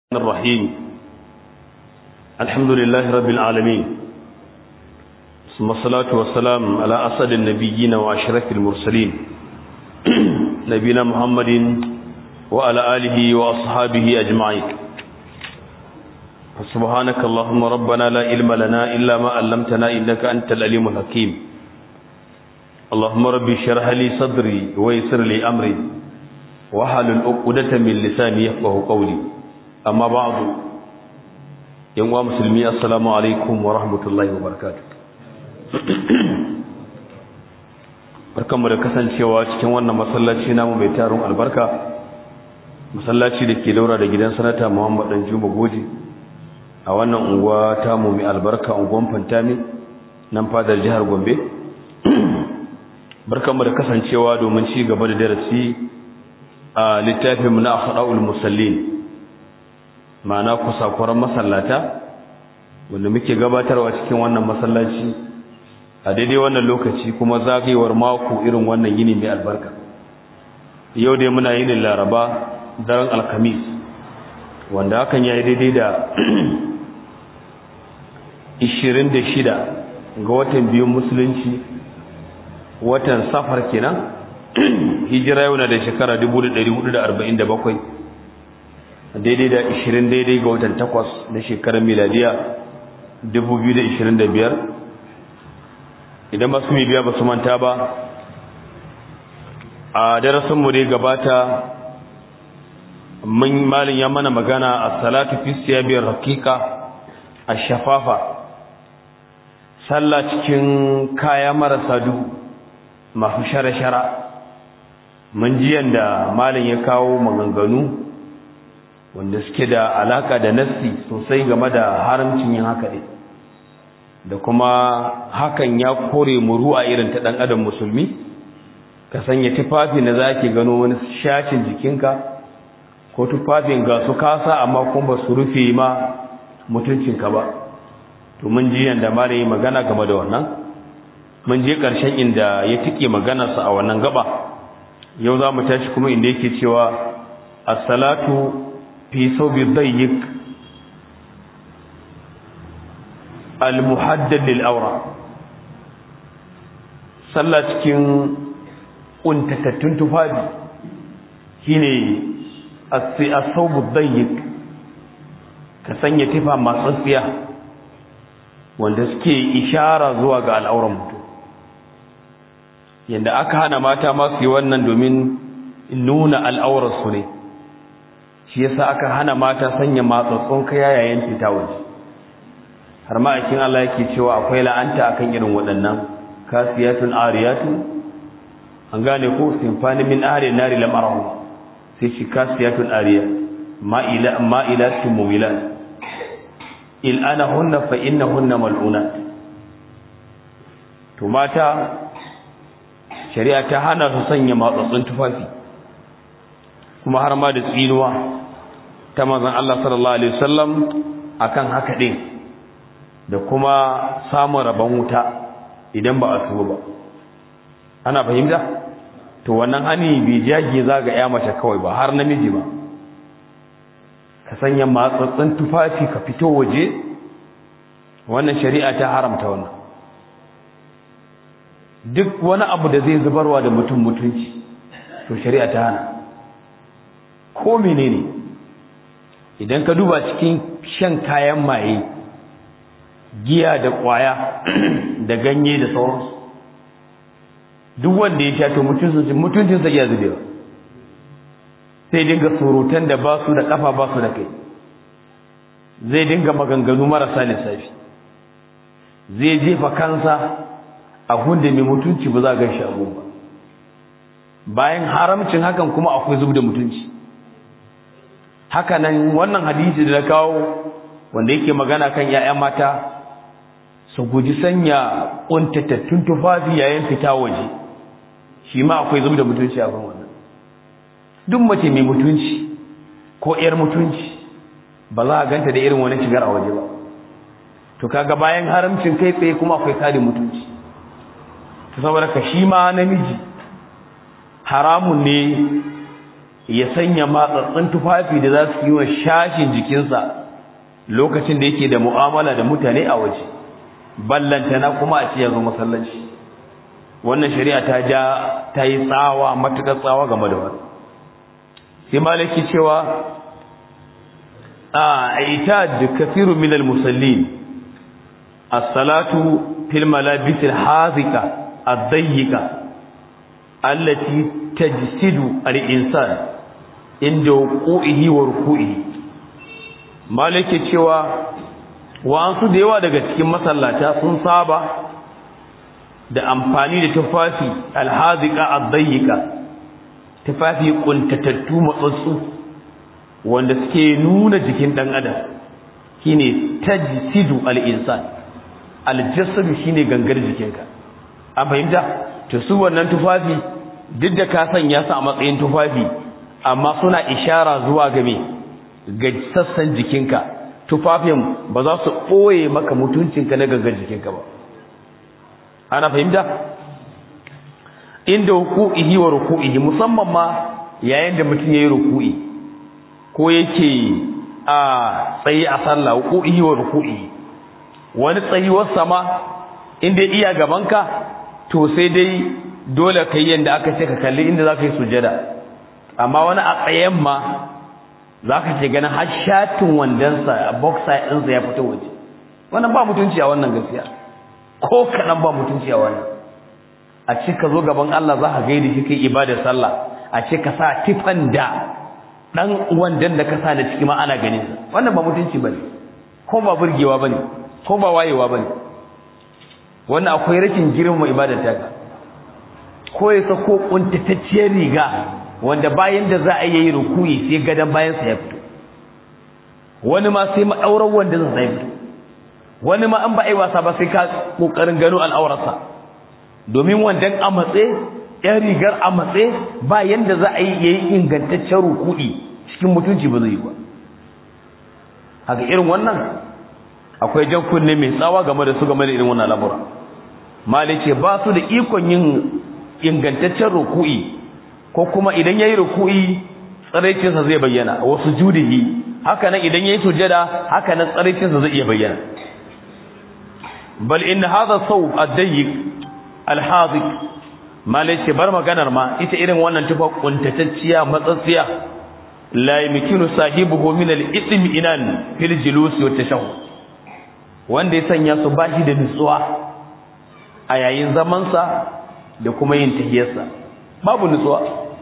الرحيم الحمد لله رب العالمين ثم الصلاة والسلام على أسد النبيين وأشرف المرسلين نبينا محمد وعلى آله وأصحابه أجمعين سبحانك اللهم ربنا لا علم لنا إلا ما علمتنا إنك أنت العليم الحكيم اللهم ربي اشرح لي صدري ويسر لي أمري وحلل عقدة من لساني يفقه قولي amma ba'du yan uwa musulmi assalamu alaikum wa rahmatullahi wa barakatuh barkanmu da kasancewa cikin wannan masallaci namu mai tarin albarka masallaci da ke daura da gidan sanata Muhammad dan Juma Goji a wannan unguwa ta mu mai albarka unguwan Fantami nan fadar jihar Gombe barkanmu da kasancewa domin ci gaba da darasi a littafin mu na akhda'ul musallin ma'ana kusakuran masallata wanda muke gabatarwa cikin wannan masallaci a daidai wannan lokaci kuma zagayewar mako irin wannan yini mai albarka yau dai muna yin laraba daren alkamis wanda hakan ya yi daidai da 26 ga watan biyun musulunci watan safar kenan hijira yau na da shekara 1447 daidai da 20 daidai ga watan 8 na shekarar miladiya 2025 idan masu mai biya ba su manta ba a darasinmu dai gabata mun malin ya mana magana a salatu fi siyabiyar hakika a shafafa sallah cikin kaya marasa duhu masu shara-shara mun ji yadda malin ya kawo maganganu wanda suke da alaka da nassi sosai game da haramcin yin haka ne da kuma hakan ya kore muru a irin ta dan adam musulmi ka sanya tufafi na zaki gano wani shacin jikinka ko tufafin ga su kasa amma kuma ba su rufe ma mutuncinka ba to mun ji yanda ma yi magana game da wannan mun je karshen inda ya tike maganarsa a wannan gaba yau za mu tashi kuma inda yake cewa as-salatu في ثوب ضيق المحدد للأورا صلى cikin kuntatattun tufafi shine as-thawb ad-dayyiq ka sanya tufa masu tsiya wanda suke ishara zuwa ga al'auran mutum yanda aka hana mata ma su yi wannan domin nuna al'aurar su ne shi yasa aka hana mata sanya matsatsun kaya yayin fita waje har ma akin Allah yake cewa akwai la'anta akan irin waɗannan kasiyatun ariyatun an gane ko sinfani min ahli nari lam arahu sai shi kasiyatun ariya ma'ila ma'ilatun mumilat il ana hunna fa innahunna mal'unat to mata shari'a ta hana su sanya matsatsun tufafi kuma har ma da tsinuwa ta manzon Allah sallallahu alaihi wasallam akan haka din da kuma samun rabon wuta idan ba a tuba ba ana fahimta to wannan hani bai jage zaga ya mace kawai ba har namiji ba ka sanya matsatsin tufafi ka fito waje wannan shari'a ta haramta wannan duk wani abu da zai zubarwa da mutum mutunci to shari'a ta hana ko menene idan ka duba cikin shan kayan maye giya da kwaya da ganye da sauransu duk wanda ya sha to mutuncinsa ya zubewa sai dinga surutan da ba su da kafa ba su da kai zai dinga maganganu marasa lissafi zai jefa kansa a hunda mai mutunci ba za a gan shi abu ba bayan haramcin hakan kuma akwai zub da mutunci haka nan wannan hadisi da na kawo wanda yake magana kan ‘ya'ya mata su guji sanya ƙuntatattun tufafi yayin fita waje shi ma akwai zub da mutunci a kan wannan duk mace mai mutunci ko ‘yar mutunci ba za a ganta da irin wani shigar a waje ba to kaga bayan haramcin kai tsaye kuma akwai kare mutunci ta saboda ka shi ma namiji haramun ne ya sanya matsatsin tufafi da za su yi wa shashin jikinsa lokacin da yake da mu'amala da mutane a waje ballantana kuma a ce ya zo masallaci wannan shari'a ta ja ta yi tsawa matuƙar tsawa game da wani sai malaki cewa a ita da kafiru minal musallin as-salatu fil malabis al-hazika ad-dayyika allati tajsidu al-insan inda wuqu'ihi wa ruku'ihi malaki cewa wa'ansu da yawa daga cikin masallata sun saba da amfani da tufafi alhazika addayyika tufafi kuntatattu matsatsu wanda suke nuna jikin dan adam shine tajsidu al-insan al-jasad shine gangar jikinka an fahimta to su wannan tufafi duk da ka sanya su a matsayin tufafi amma suna ishara zuwa ga me ga sassan jikinka tufafin ba za su ɓoye maka mutuncinka na gangar jikinka ba ana fahimta inda ruku'ihi wa ruku'ihi musamman ma yayin da mutum yayi ruku'i ko yake a tsayi a sallah ruku'ihi wa ruku'ihi wani tsayuwar sama inda iya gabanka to sai dai dole kai yanda aka ce ka kalli inda zaka yi sujada amma wani a tsayen ma zaka ce ganin har shatin wandansa boxer ɗinsa ya fito waje wannan ba mutunci a wannan gaskiya ko kaɗan ba mutunci a wannan a ce ka zo gaban Allah za ka gaida shi kai ibadar sallah a ce ka sa tifan da ɗan wandan da ka sa da ciki ma ana ganin sa wannan ba mutunci bane ko ba burgewa bane ko ba wayewa bane wannan akwai rashin girmama ibadar ta ko ya sako kuntatacciyar riga wanda bayan da za a yi rukuyi sai gadan bayan sa ya fito wani ma sai ma'aurar wanda zai fito wani ma an ba a yi wasa ba sai ka kokarin gano al'aurarsa domin wandan a matse yan rigar a matse ba yanda za a yi yayi ingantaccen ruku'i cikin mutunci ba zai yi ba haka irin wannan akwai jan kunne mai tsawa game da su game da irin wannan al'amura mali ce ba su da ikon yin ingantaccen ruku'i ko kuma idan yayi ruku'i tsaraicinsa zai bayyana wasu judihi haka nan idan yayi sujada haka nan tsaraicinsa zai iya bayyana bal in hadha thawb ad-dayyiq al-hadik malai bar maganar ma ita irin wannan tufa kuntatacciya matsatsiya la yumkinu sahibuhu min al-ithm inan fil julus wa tashahhud wanda ya sanya su bashi da nutsuwa a yayin zaman sa da kuma yin tahiyarsa babu nutsuwa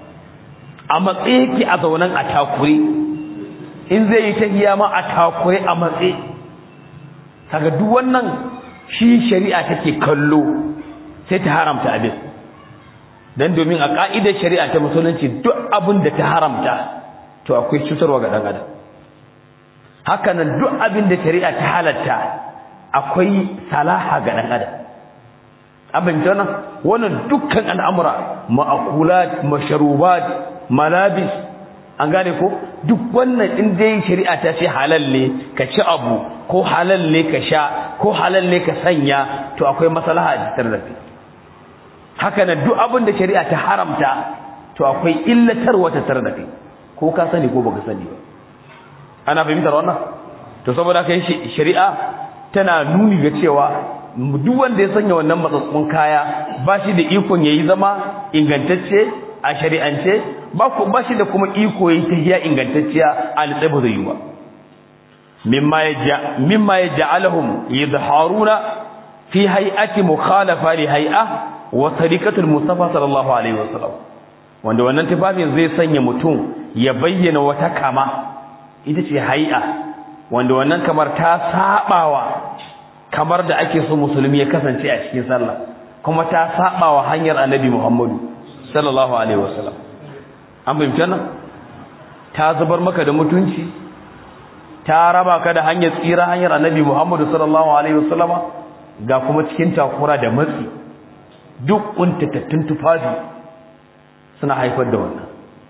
a matsayi yake a zaunan a takure in zai yi tahiya ma a takure a matsayi kaga duk wannan shi shari'a take kallo sai ta haramta abin dan domin a ka'idar shari'a ta musulunci duk abin da ta haramta to akwai cutarwa ga dan adam haka nan duk abin da shari'a ta halatta akwai salaha ga dan adam abin jana wannan dukkan al'amura ma'akulat masharubat malabis an gane ko duk wannan in dai shari'a ta ce halal ne ka ci abu ko halal ne ka sha ko halal ne ka sanya to akwai maslaha a cikin rafi haka nan duk abin da shari'a ta haramta to akwai illatarwa ta tare da kai ko ka sani ko baka sani ba ana fahimtar wannan to saboda kai shari'a tana nuni ga cewa duk wanda ya sanya wannan matsatsun kaya ba shi da ikon yayi zama ingantacce a shari'ance ba ku ba shi da kuma iko yayi tahiya ingantacciya a litsabu zai yi ba mimma yaja mimma yaj'aluhum yadharuna fi hay'ati mukhalafa li hay'a wa tariqatul mustafa sallallahu alaihi wasallam wanda wannan tufafin zai sanya mutum ya bayyana wata kama ita ce hay'a wanda wannan kamar ta sabawa kamar da ake so musulmi ya kasance a cikin sallah kuma ta sabawa hanyar annabi Muhammadu sallallahu alaihi wasallam an bayyana nan ta zubar maka da mutunci ta raba ka da hanyar tsira hanyar annabi Muhammadu sallallahu alaihi wasallam ga kuma cikin takura da matsi duk kuntatattun tufafi suna haifar da wannan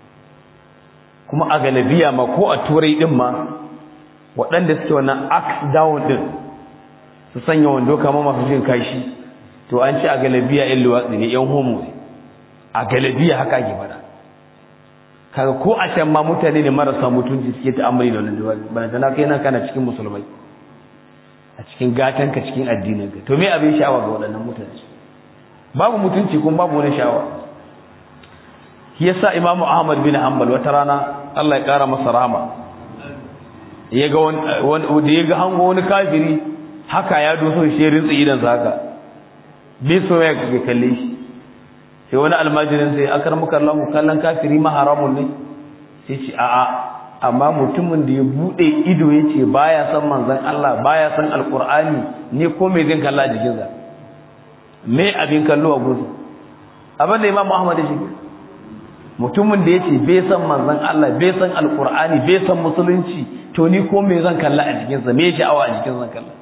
kuma a galabiya ma ko a turai din ma waɗanda suke wannan axe down din su sanya wando kamar masu jin kashi to an ci a galabiya yan luwatsi ne yan homo ne a galabiya haka ake fada kaga ko a can ma mutane ne marasa mutunci suke ta'amuli da wannan jawabi bana tana kai nan kana cikin musulmai a cikin gatan ka cikin addinin ka to me abin sha'awa ga waɗannan mutane babu mutunci kuma babu wani sha'awa shi yasa imamu ahmad bin hanbal wata rana Allah ya kara masa rahama ya ga wani da ya ga hango wani kafiri haka ya doso shi rinsa idan sa haka bai so ya kalle shi sai wani almajirin sai akar muka Allah kallon kafiri ma haramun ne sai ce a'a amma mutumin da ya bude ido yace baya san manzon Allah baya san alqur'ani ne ko me zan kalla jikin sa me abin kallo a gudu abin da Imam Ahmad shi mutumin da yace bai san manzon Allah bai san alqur'ani bai san musulunci to ni ko me zan kalla a jikin sa me sha'awa a jikin zan kalla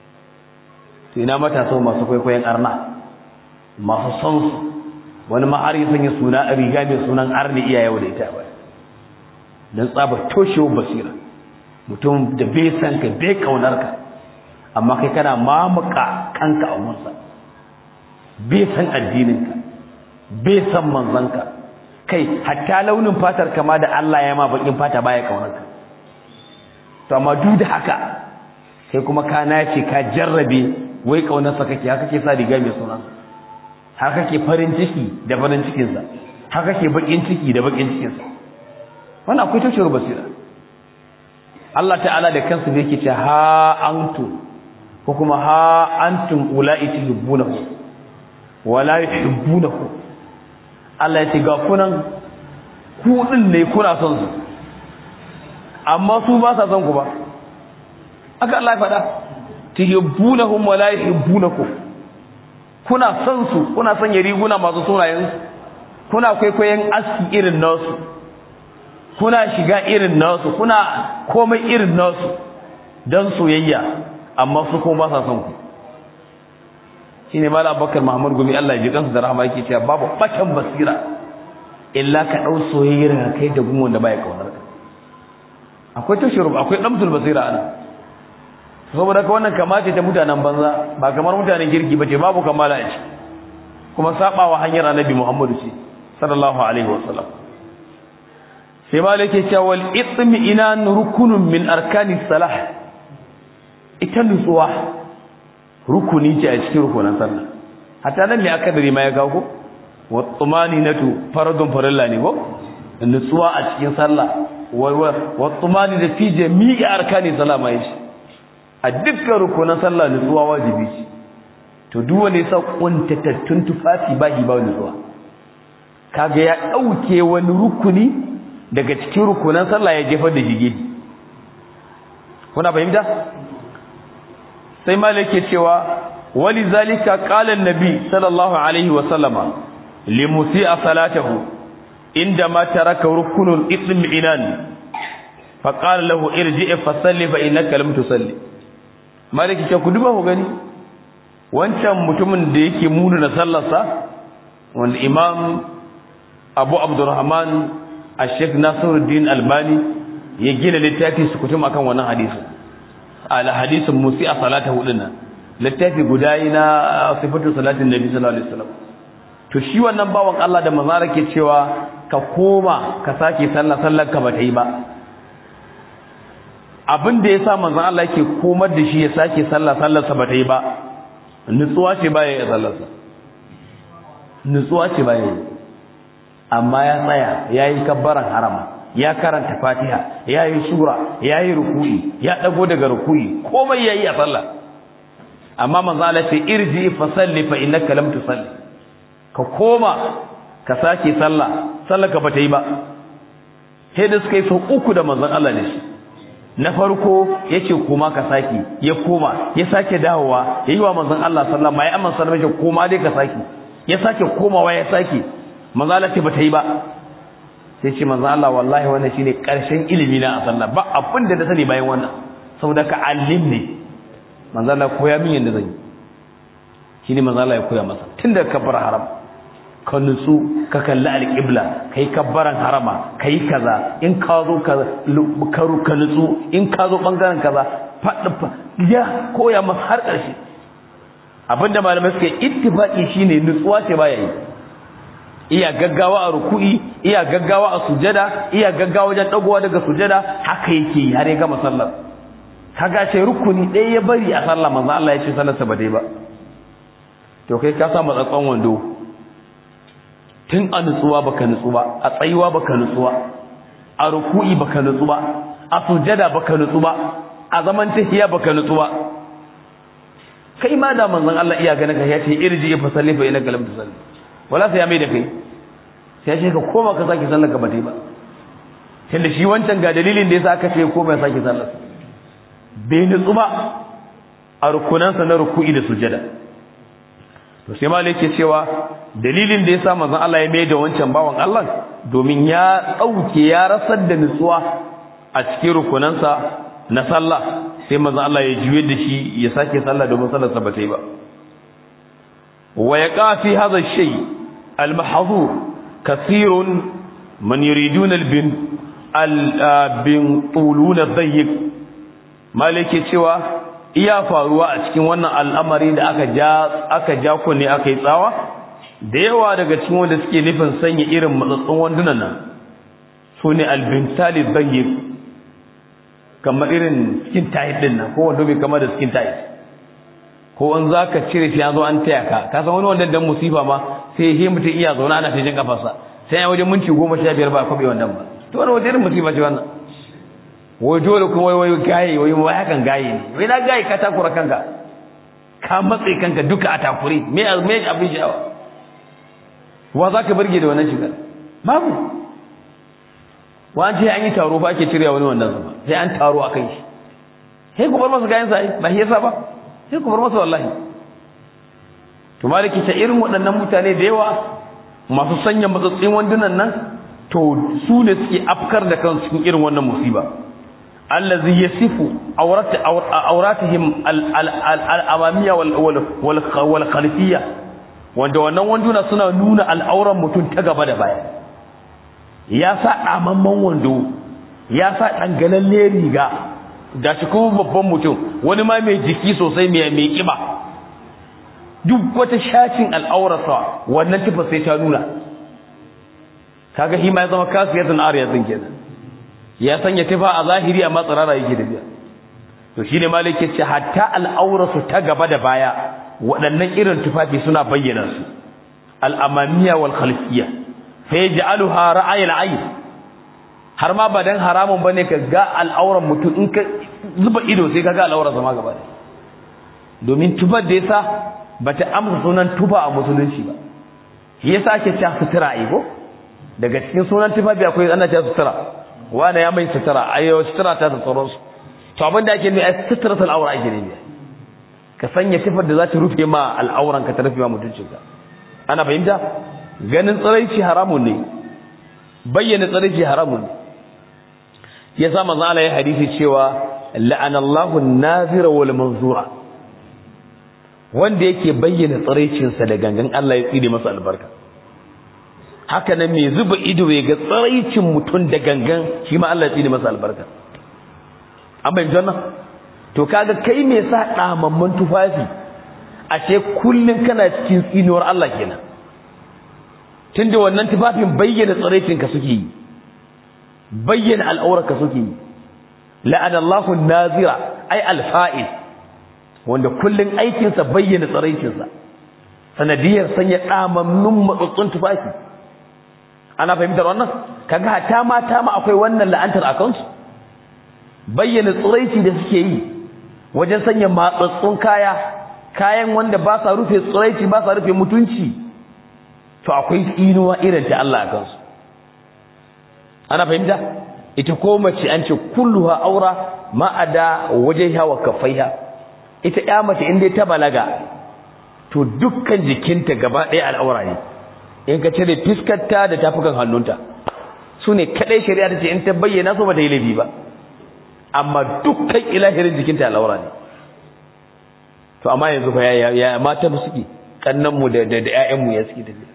to ina matasa masu kwaikwayon arna masu son su wani ma har ya sanya suna a riga mai sunan arni iya yau da ita ba don tsabar toshewar basira mutum da bai san ka bai kaunar ka amma kai kana mamuka kanka a wunsa bai san addininka bai san manzanka kai hatta launin fatar kama da Allah ya ma bakin fata baya kaunar ka to amma duk da haka sai kuma ka nace ka jarrabe wai kaunarsa kake haka ke sa riga mai sunansa haka ke farin ciki da farin cikinsa haka ke bakin ciki da bakin cikinsa wannan akwai tashar basira Allah ta'ala da kansa zai ce ha antum ko kuma ha antum ula'i tuhibbunahu wa la yuhibbunahu Allah ya ce ga kunan ku din ne kuna son su amma su ba sa son ku ba aka Allah ya faɗa tuhibbunahum wa la yuhibbunakum kuna son su kuna son ya riguna masu sunayen kuna kwaikwayon aski irin nasu kuna shiga irin nasu kuna komai irin nasu don soyayya amma su kuma ba sa son ku shine malam Abubakar Muhammad Gumi Allah ya ji kansu da rahama yake cewa babu batan basira illa ka dau soyayyar ka kai da gumin da baya kaunar ka akwai tashurub akwai damtul basira ana saboda ka wannan kamace ta mutanen banza ba kamar mutanen girki bace babu kamala ce kuma sabawa hanyar annabi Muhammadu ce sallallahu alaihi wasallam sai malike cewa wal itmi ina rukunun min arkani salah ita nutsuwa rukuni ce a cikin rukunan sallah hatta nan me aka dare ma ya kawo ko wa tumaninatu faradun farilla ne ko nutsuwa a cikin sallah wa tumani da fi jami'i arkani salah ma yace a dukkan rukunan sallah nutsuwa wajibi ce to duk wanda yasa kuntatattun tufafi ba hi ba nutsuwa kaga ya dauke wani rukuni daga cikin rukunan sallah ya jefar da shige kuna fahimta sai malik ke cewa wali zalika qala an-nabi sallallahu alaihi wa sallama li musi'a salatahu inda ma taraka rukunul itmi'inan fa qala lahu irji' fa salli fa innaka lam tusalli maliki ce ku duba ku gani wancan mutumin da yake munu na sallarsa wanda imam abu abdurrahman ash-sheikh nasiruddin albani ya gina littafi su kutum akan wannan hadisi al hadisin musi a salata huduna littafi guda yi na sifatu salatin nabi sallallahu alaihi wasallam to shi wannan bawan Allah da manzara ke cewa ka koma ka sake sallah sallar ka bata yi ba abin da yasa manzon Allah yake komar da shi ya sake sallah sallar sa bata yi ba nutsuwa ce baya yi sallar sa nutsuwa ce baya yi amma ya tsaya yayi kabbaran harama ya karanta fatiha yayi sura yayi ruku'i ya dago daga ruku'i komai yayi a sallah amma manzo Allah ce irji fa salli fa innaka lam tusalli ka koma ka sake sallah sallar ka bata yi ba sai da suka yi sau uku da manzon Allah ne shi na farko yace koma ka sake ya koma ya sake dawowa yayi wa manzon Allah sallama ya amma sallama ya koma dai ka sake ya sake komawa ya sake manzo Allah ce bata yi ba sai ce manzo Allah wallahi wannan shine karshen ilimi na a sallah ba abin da na sani bayan wannan saboda ka alim ne manzo Allah koya min yanda zan yi shine manzo Allah ya koya masa tunda kabbar haram ka nutsu ka kalli alqibla kai kabbaran harama kai kaza in ka zo ka ka nutsu in ka zo bangaren kaza fadda ya koya masa har karshe abinda malamai suka yi ittifaqi shine nutsuwa ce baya yi iya gaggawa a ruku'i iya gaggawa a sujada iya gaggawa wajen dagowa daga sujada haka yake har ya gama sallar kaga ce rukuni ɗaya ya bari a sallah manzo Allah ya ce sallarsa ba dai ba to kai ka sa matsatsan wando tun a nutsuwa baka nutsu ba a tsayuwa baka nutsu ba a ruku'i baka nutsu ba a sujada baka nutsu ba a zaman tahiya baka nutsu ba kai ma da manzon Allah iya ganin ka ya ce irji fa salli fa inaka lam tusalli wala sai ya mai da kai sai ya ce ka koma ka saki sallar ka ba dai ba tunda shi wancan ga dalilin da yasa aka ce koma ya saki sallar bai nutsu ba a rukunansa na ruku'i da sujada to sai malai yake cewa dalilin da yasa manzon Allah ya mai da wancan bawan Allah domin ya dauke ya rasar da nutsuwa a cikin rukunansa na sallah sai manzon Allah ya juye da shi ya sake sallah domin sallar sa bata yi ba wa yaqa fi hadha shay al mahdhur kathirun man yuriduna al bin al bin tuluna dayyiq malike cewa iya faruwa a cikin wannan al'amari da aka ja aka ja ku ne aka yi tsawa da yawa daga cikin wanda suke nufin sanya irin matsatsun wandunan nan su ne albintali dayyiq kamar irin skin tight din nan ko wanda bai kama da skin tight ko in zaka cire shi yazo an taya ka ka san wani wanda dan musifa ma sai he mutum iya zaune ana tajin kafarsa sai ya wajen minti 15 ba kwabe wannan ba to wani wajen musifa ce wannan wai dole kuma wai wai gaye wai wai hakan gaye ne wai na gaye ka takura kanka ka matse kanka duka a takure me me abin sha'awa wa zaka burge da wannan shigar babu wani an yi taro ba ake cirewa wani wannan zama sai an taro a kai shi sai ku bar masa kayan sa ba shi yasa ba sai ku bar masa wallahi to maliki ta irin waɗannan mutane da yawa masu sanya matsatsin wandunan nan to su ne suke afkar da kansu cikin irin wannan musiba allazi yasifu awrat awratihim al-amamiyya wal wal khalfiyya wanda wannan wanduna suna nuna al'auran mutum ta gaba da baya ya sa ɗamamman wando ya sa ɗangalalle riga da shi kuma babban mutum wani ma mai jiki sosai mai mai ƙiba duk wata shacin al'aurarsa wannan tufa sai ta nuna kaga shi ma ya zama kasiyatun ariyatin kenan ya sanya tufa a zahiri amma tsirara yake da biya to shine malik ce hatta al'aurarsu ta gaba da baya waɗannan irin tufafi suna bayyana su al'amamiya wal khalfiyya fa yaj'aluha ra'ayil ayn har ma ba dan haramun bane ka ga al'auran mutum in ka zuba ido sai ka ga al'auran sa ma gaba da domin tubar da yasa bata amsa sunan tuba a musulunci ba shi yasa ake cewa sutura ai ko daga cikin sunan tufafi akwai ana cewa sutura wanda ya mai sutura ayo sutura ta da tsoron su to abin da ake nufi ai suturatul aura ake nufi ka sanya tufar da za ta rufe ma al'auran ka ta rufe ma mutuncinka ana fahimta ganin tsiraici haramun ne bayyana tsiraici haramun ne ya sa manzo Allah ya hadisi cewa la'anallahu an-nazira wal manzura wanda yake bayyana tsiraicin sa da gangan Allah ya tsire masa albarka haka nan mai zuba ido ya ga tsiraicin mutum da gangan shi ma Allah ya tsire masa albarka an bayyana wannan to kaga kai me sa damamman tufafi ashe kullun kana cikin tsinuwar Allah kenan tunda wannan tufafin bayyana tsaraicinka suke yi bayyana al'aurarka suke yi la'anallahu nazira ai alfa'il wanda kullun aikinsa bayyana tsaraicinsa sanadiyar sanya damammun matsatsun tufafi ana fahimtar wannan kaga hata mata ma akwai wannan la'antar a kansu bayyana tsiraici da suke yi wajen sanya matsatsun kaya kayan wanda ba sa rufe tsiraici ba sa rufe mutunci to akwai tsinuwa irin ta Allah a kansu ana fahimta ita ko mace an ce kulluha aura ma'ada wajhiha wa kaffaiha ita ya mace inda ta balaga to dukkan jikinta gaba ɗaya al'aura ne in ka cire fiskarta da tafukan hannunta su ne kaɗai shari'a ta ce in ta bayyana su ba ta yi laifi ba amma dukkan ilahirin jikinta al'aura ne to amma yanzu fa ya ya mata mu suke kannan mu da da ƴaƴan mu ya suke tafiya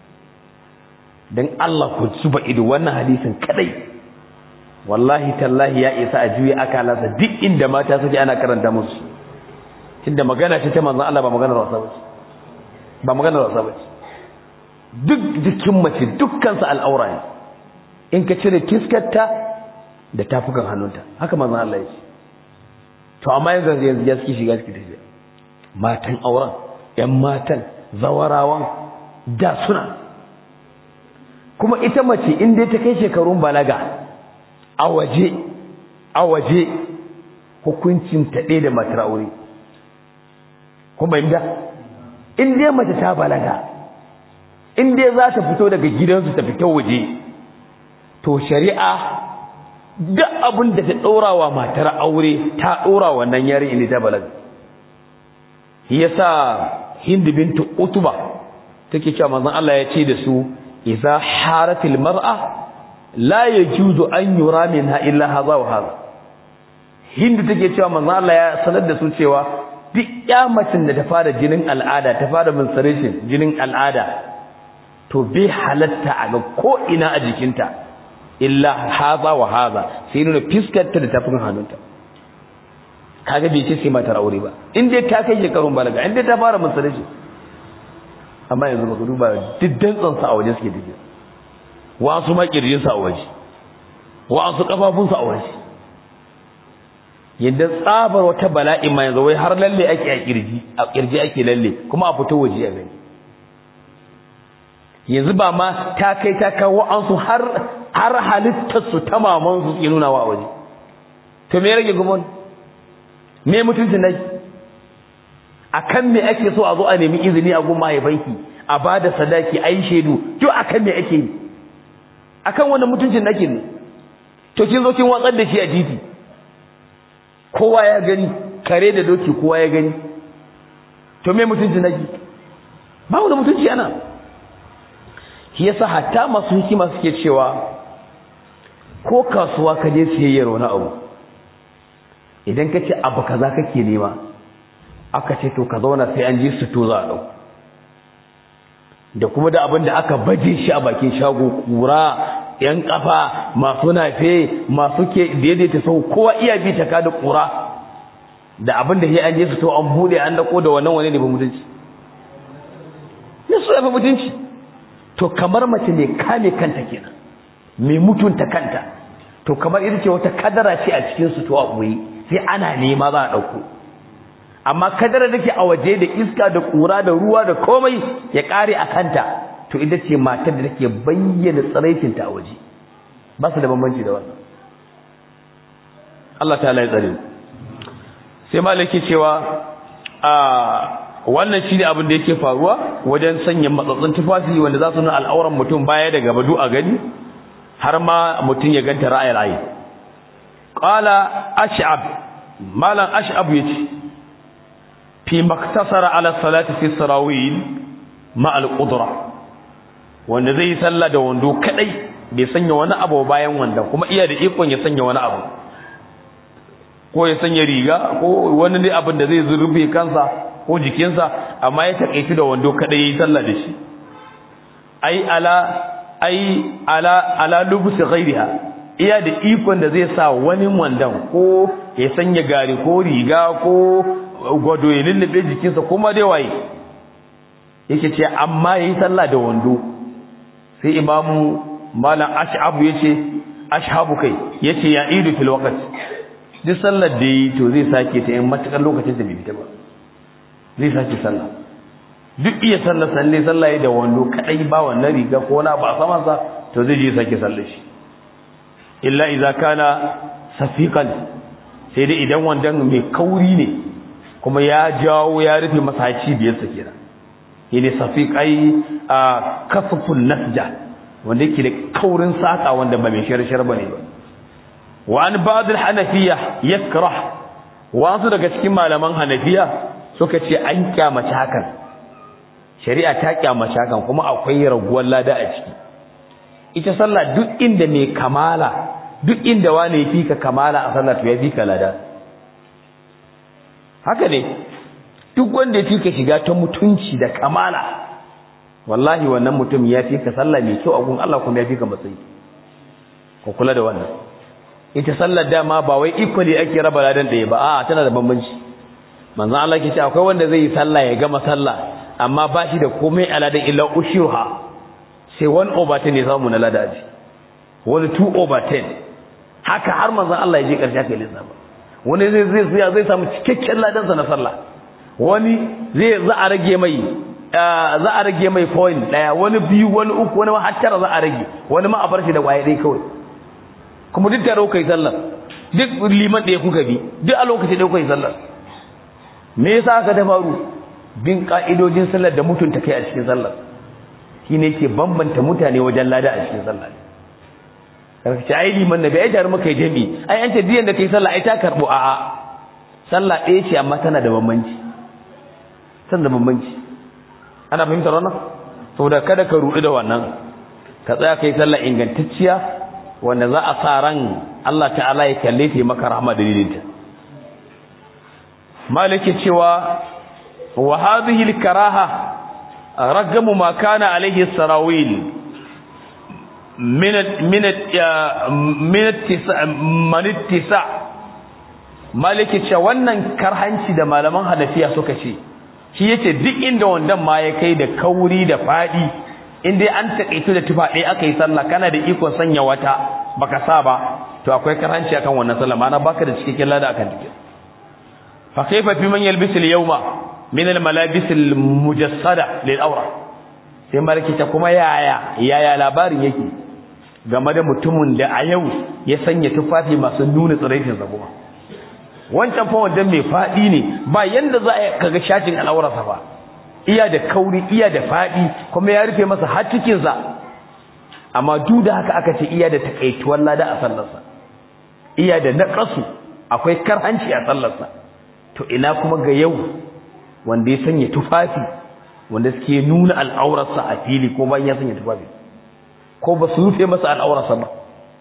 dan Allah ku zuba ido wannan hadisin kadai wallahi tallahi ya isa a juya akalansa duk inda mata suke ana karanta musu tunda magana ce ta manzon Allah ba maganar wasa bace ba maganar wasa bace duk jikin mace dukkansa al'aura ne in ka cire kiskarta da tafukan hannunta haka manzon Allah ya ce to amma yanzu yanzu ya suke shiga suke tafiya matan auren yan matan zawarawan da suna kuma ita mace in dai ta kai shekarun balaga a waje a waje hukuncin ta ɗaya da matar aure kuma inda in dai mace ta balaga in dai za ta fito daga gidansu ta fita waje to shari'a duk abin da ta ɗora wa matar aure ta ɗora wannan yari inda ta balaga yasa hind bintu utuba take cewa manzon Allah ya ce da su idza haratil mar'a la yajuzu an yura minha illa hadha wa hadha hind take cewa manzon Allah ya sanar da su cewa duk kyamacin da ta fara jinin al'ada ta fara menstruation jinin al'ada to bai halatta a ga ko ina a jikinta illa haza wa haza sai nuna fiskarta da tafin hannunta kaga bai ce sai matar aure ba in dai ta kai shekarun balaga in dai ta fara menstruation amma yanzu baka duba diddan tsansa a waje suke dige wasu ma kirjin sa a waje wasu kafafun sa a waje yadda tsabar wata bala'i ma yanzu wai har lalle ake a kirji a kirji ake lalle kuma a fito waje a gani yanzu ba ma ta kai ta kawo an su har har halittar su ta maman su ke nuna wa a waje to me rage gumon me mutuncin nai akan me ake so a zo a nemi izini a gun mahaifanki a bada sadaki ai shedu to akan me ake yi akan wannan mutuncin nake ne to kin zo kin watsar da shi a titi kowa ya gani kare da doki kowa ya gani to me mutuncin nake ba wani mutunci ana shi yasa hatta masu hikima suke cewa ko kasuwa ka je siyayyar wani abu idan ka ce abu kaza kake nema aka ce to ka zauna sai an ji su to za a dau da kuma da abin da aka baje shi a bakin shago kura yan kafa masu nafe masu ke daidaita sau kowa iya bi ta kada kura da abin da sai an je su to an bude an dako da wannan wani ne ba mutunci ne so ya fi mutunci to kamar mace ne kame kanta kenan mai mutunta kanta to kamar ita ce wata kadara ce a cikin su to a boye sai ana nema za a dauko amma kadara dake a waje da iska da kura da ruwa da komai ya kare a kanta to ita ce matar da take bayyana tsaraicin ta a waje ba su da bambanci da wannan Allah ta'ala ya tsare sai malaki cewa a wannan shi ne abin da yake faruwa wajen sanya matsatsin tufafi wanda za su nuna al'auran mutum baya da gaba du a gani har ma mutum ya ganta ra'ayi ra'ayi qala ash'ab malam ash'ab yace fi maktasara ala salati fi sarawil ma al qudra wanda zai yi sallah da wando kadai bai sanya wani abu bayan wanda kuma iya da ikon ya sanya wani abu ko ya sanya riga ko wani ne abin da zai zurbe kansa ko jikinsa amma ya takaici da wando kada yayi sallah da shi ai ala ai ala ala lubus ghairiha iya da ikon da zai sa wani wandan ko ya sanya gari ko riga ko gwado ya lullube jikinsa kuma dai waye yake ce amma yayi sallah da wando sai imamu malam ash'abu yace ashabu kai yace ya idu fil waqt duk sallar da yi to zai sake ta in matakar lokacin da bai fita ba zai sake sallah duk iya sallar salle sallah ya da wando kadai ba wannan riga ko na ba saman sa to zai je sake sallar shi illa idza kana safiqan sai dai idan wandan mai kauri ne kuma ya jawo ya rufe masa cibiyar sa kenan yene safiq ai a kasfun nasja wanda yake da kaurin saka wanda ba mai shirshir bane ba wa an ba'd al-hanafiyya yakrah wasu daga cikin malaman hanafiya suka ce an kyamace hakan shari'a ta kyamace hakan kuma akwai raguwar lada a ciki ita sallah duk inda mai kamala duk inda wani ya fika kamala a sallah to ya fika lada haka ne duk wanda ya fika shiga ta mutunci da kamala wallahi wannan mutum ya fika sallah mai kyau a gun Allah kuma ya fika matsayi ko kula da wannan ita sallar dama ba wai equally ake raba ladan ɗaya ba a'a tana da bambanci manzon Allah ke ce akwai wanda zai yi sallah ya gama sallah amma ba shi da komai aladan illa ushuha sai 1 over 10 ya samu na ladaji wani 2 over 10 haka har manzon Allah ya je karshe aka yi lissafa wani zai zai zai samu cikakken ladansa na sallah wani zai za a rage mai za a rage mai point daya wani biyu wani uku wani har tara za a rage wani ma a bar shi da kwaye dai kawai kuma duk tare kai sallar duk liman ɗaya kuka bi duk a lokaci da kuka yi sallar me yasa aka ta faru bin ka'idojin sallar da mutunta kai a cikin sallar shine yake bambanta mutane wajen lada a cikin sallar karka ce ai liman nabi ai tare muka yi jami ai an ce diyan da kai sallah ai ta karbo a'a sallah ɗaya ce amma tana da bambanci tana da bambanci ana fahimtar wannan saboda kada ka rudu da wannan ka tsaya kai sallah ingantacciya wanda za a sa ran Allah ta'ala ya kalle ta maka rahama dalilinta malike cewa wa hadhihi al-karaha ragamu ma kana alayhi sarawil min min min man ittisa malike cewa wannan karhanci da malaman hanafiya suka ce shi yace duk inda wandan ma ya kai da kauri da fadi in dai an takaitu da tufa ɗaya aka yi sallah kana da ikon sanya wata baka sa ba to akwai karanci akan wannan sallah ma'ana baka da cikakken lada akan take fa kaifa fi man yalbisu al-yawma min al-malabis al-mujassada lil awra sai malaki ta kuma yaya yaya labarin yake game da mutumin da a yau ya sanya tufafi masu nuna tsiraitin sa kuma wancan fa wandan mai fadi ne ba yanda za a kaga shatin al'aurarsa ba iya da kauri iya da fadi kuma ya rufe masa har cikin sa amma duk da haka aka ce iya da takaituwar lada a sallarsa iya da naqasu akwai karhanci a sallarsa to ina kuma ga yau wanda ya sanya tufafi wanda suke nuna al'aurarsa a fili ko bayan ya sanya tufafi ko ba su rufe masa al'aurarsa ba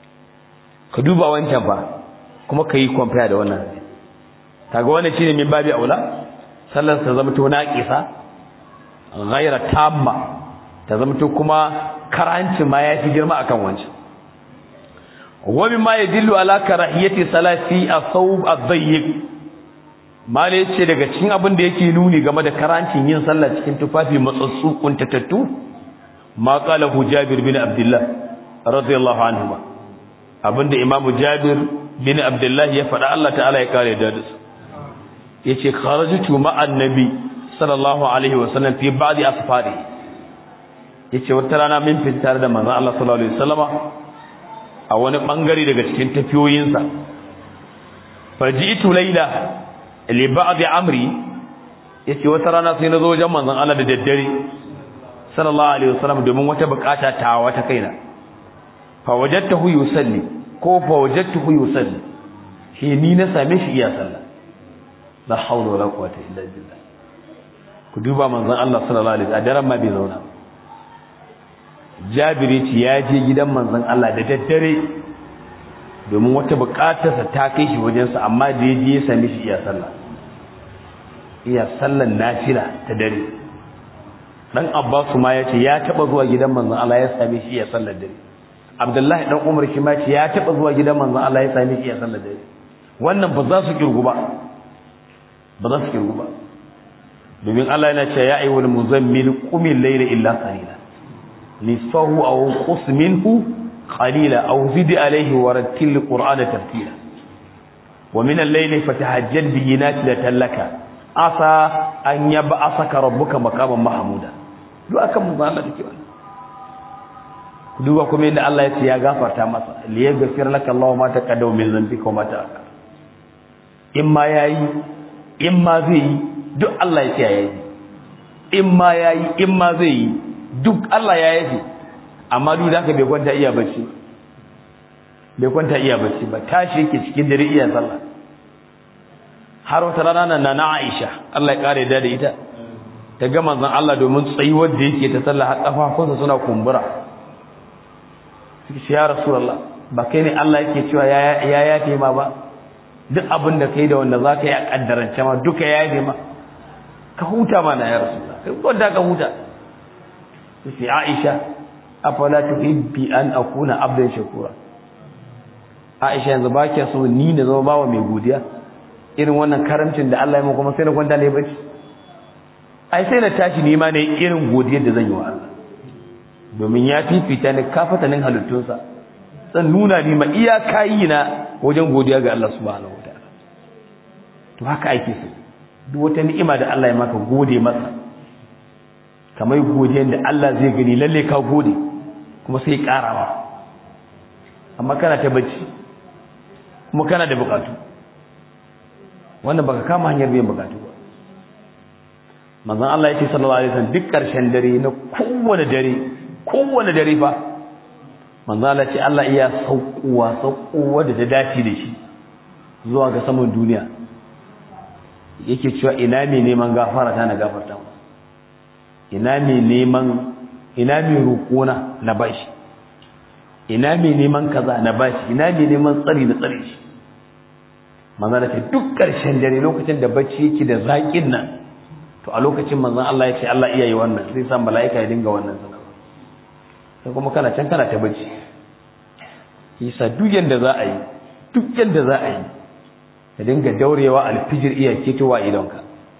ka duba wancan ba kuma ka yi compare da wannan kaga wannan shine min babi aula sallar ta zama to naqisa ghaira tamma ta zama to kuma karanci ma yafi girma akan wancan wa mimma yadullu ala karahiyati salati as-sawb ad-dayyiq mala yace daga cikin abin da yake nuni game da karancin yin sallah cikin tufafi matsatsu kuntatattu ma qala Jabir bin Abdullah radiyallahu anhu abinda imamu Jabir bin Abdullah ya faɗa Allah ta'ala ya kare da su yace kharajtu ma'an nabi sallallahu alaihi wasallam fi ba'di asfari yace wata rana min fitar da manzon Allah sallallahu alaihi wasallama a wani bangare daga cikin tafiyoyinsa faji'tu layla li ba'di amri yace wata rana sai nazo wajen manzon Allah da daddare sallallahu alaihi wasallam domin wata bukata ta wata kaina fa wajadtahu yusalli ko fa wajadtuhu yusalli shi ni na same shi iya sallah la hawla wala quwwata illa billah ku duba manzon Allah sallallahu alaihi wasallam daren ma bai zauna Jabiri ce ya je gidan manzon Allah da daddare domin wata bukatarsa ta kai shi wajensa amma da ya je ya same shi iya sallah iya sallan nafila ta dare dan Abbasu ma ya ce ya taba zuwa gidan manzon Allah ya same shi iya sallar dare Abdullahi dan Umar shi ma ce ya taba zuwa gidan manzon Allah ya same shi iya sallar dare wannan ba za su kirgu ba ba za su kirgu ba domin Allah yana cewa ya ayyuhal muzammil qumil layla illa qalila nisfahu aw qus minhu qalila aw zid alayhi wa rattil qur'ana tartila wa min al-layli fatahajjad bihi nafilatan laka asa an yab'asaka rabbuka maqaman mahmuda duk akan mu Allah take wannan duba kuma inda Allah ya ce ya gafarta masa li yaghfir laka Allahu ma taqaddama min dhanbika wa ma ta'akhkhara in ma yayi in ma zai yi duk Allah ya ce yayi in ma yayi in ma zai yi duk Allah ya yi amma duk da haka bai kwanta iya bacci bai kwanta iya bacci ba tashi yake cikin dare iya sallah har wata rana nan na Aisha Allah ya kare da ita ta ga manzon Allah domin tsayuwar da yake ta sallah har kafafunsa suna kumbura sai ya rasulullah ba kai ne Allah yake cewa ya ya yafe ma ba duk abin da kai da wanda zaka yi a kaddarance ma duka ya yafe ma ka huta mana ya rasulullah kai wanda ka huta sai Aisha afala tuhibbi an akuna abdan shakura Aisha yanzu ba kiya so ni na zama bawa mai godiya irin wannan karamcin da Allah ya mu kuma sai na kwanta ne bacci ai sai na tashi ni ma ne irin godiyar da zan yi wa Allah domin ya fifita ni kafatanin halittunsa zan nuna ni ma iyaka yi na wajen godiya ga Allah subhanahu wataala to haka ake so duk wata ni'ima da Allah ya maka gode masa kamar godiyar da Allah zai gani lalle ka gode kuma sai karawa amma kana ta bacci kuma kana da bukatu wannan baka kama hanyar biyan bukatu ba manzon Allah ya ce sallallahu alaihi wasallam duk karshen dare na kowane dare kowane dare fa manzon Allah ce Allah iya saukowa saukowa da ta dace da shi zuwa ga saman duniya yake cewa ina mai neman gafara ta na gafarta masa ina mai neman ina mai roƙona na bashi ina mai neman kaza na bashi ina mai neman tsari na tsare shi manzon Allah ce duk karshen dare lokacin da bacci yake da zaƙin nan to a lokacin manzon Allah ya ce Allah iya yi wannan sai sa mala'ika ya dinga wannan sanarwa sai kuma kana can kana ta bacci yasa duk yanda za a yi duk yanda za a yi ka dinga daurewa alfijir iya ketowa idonka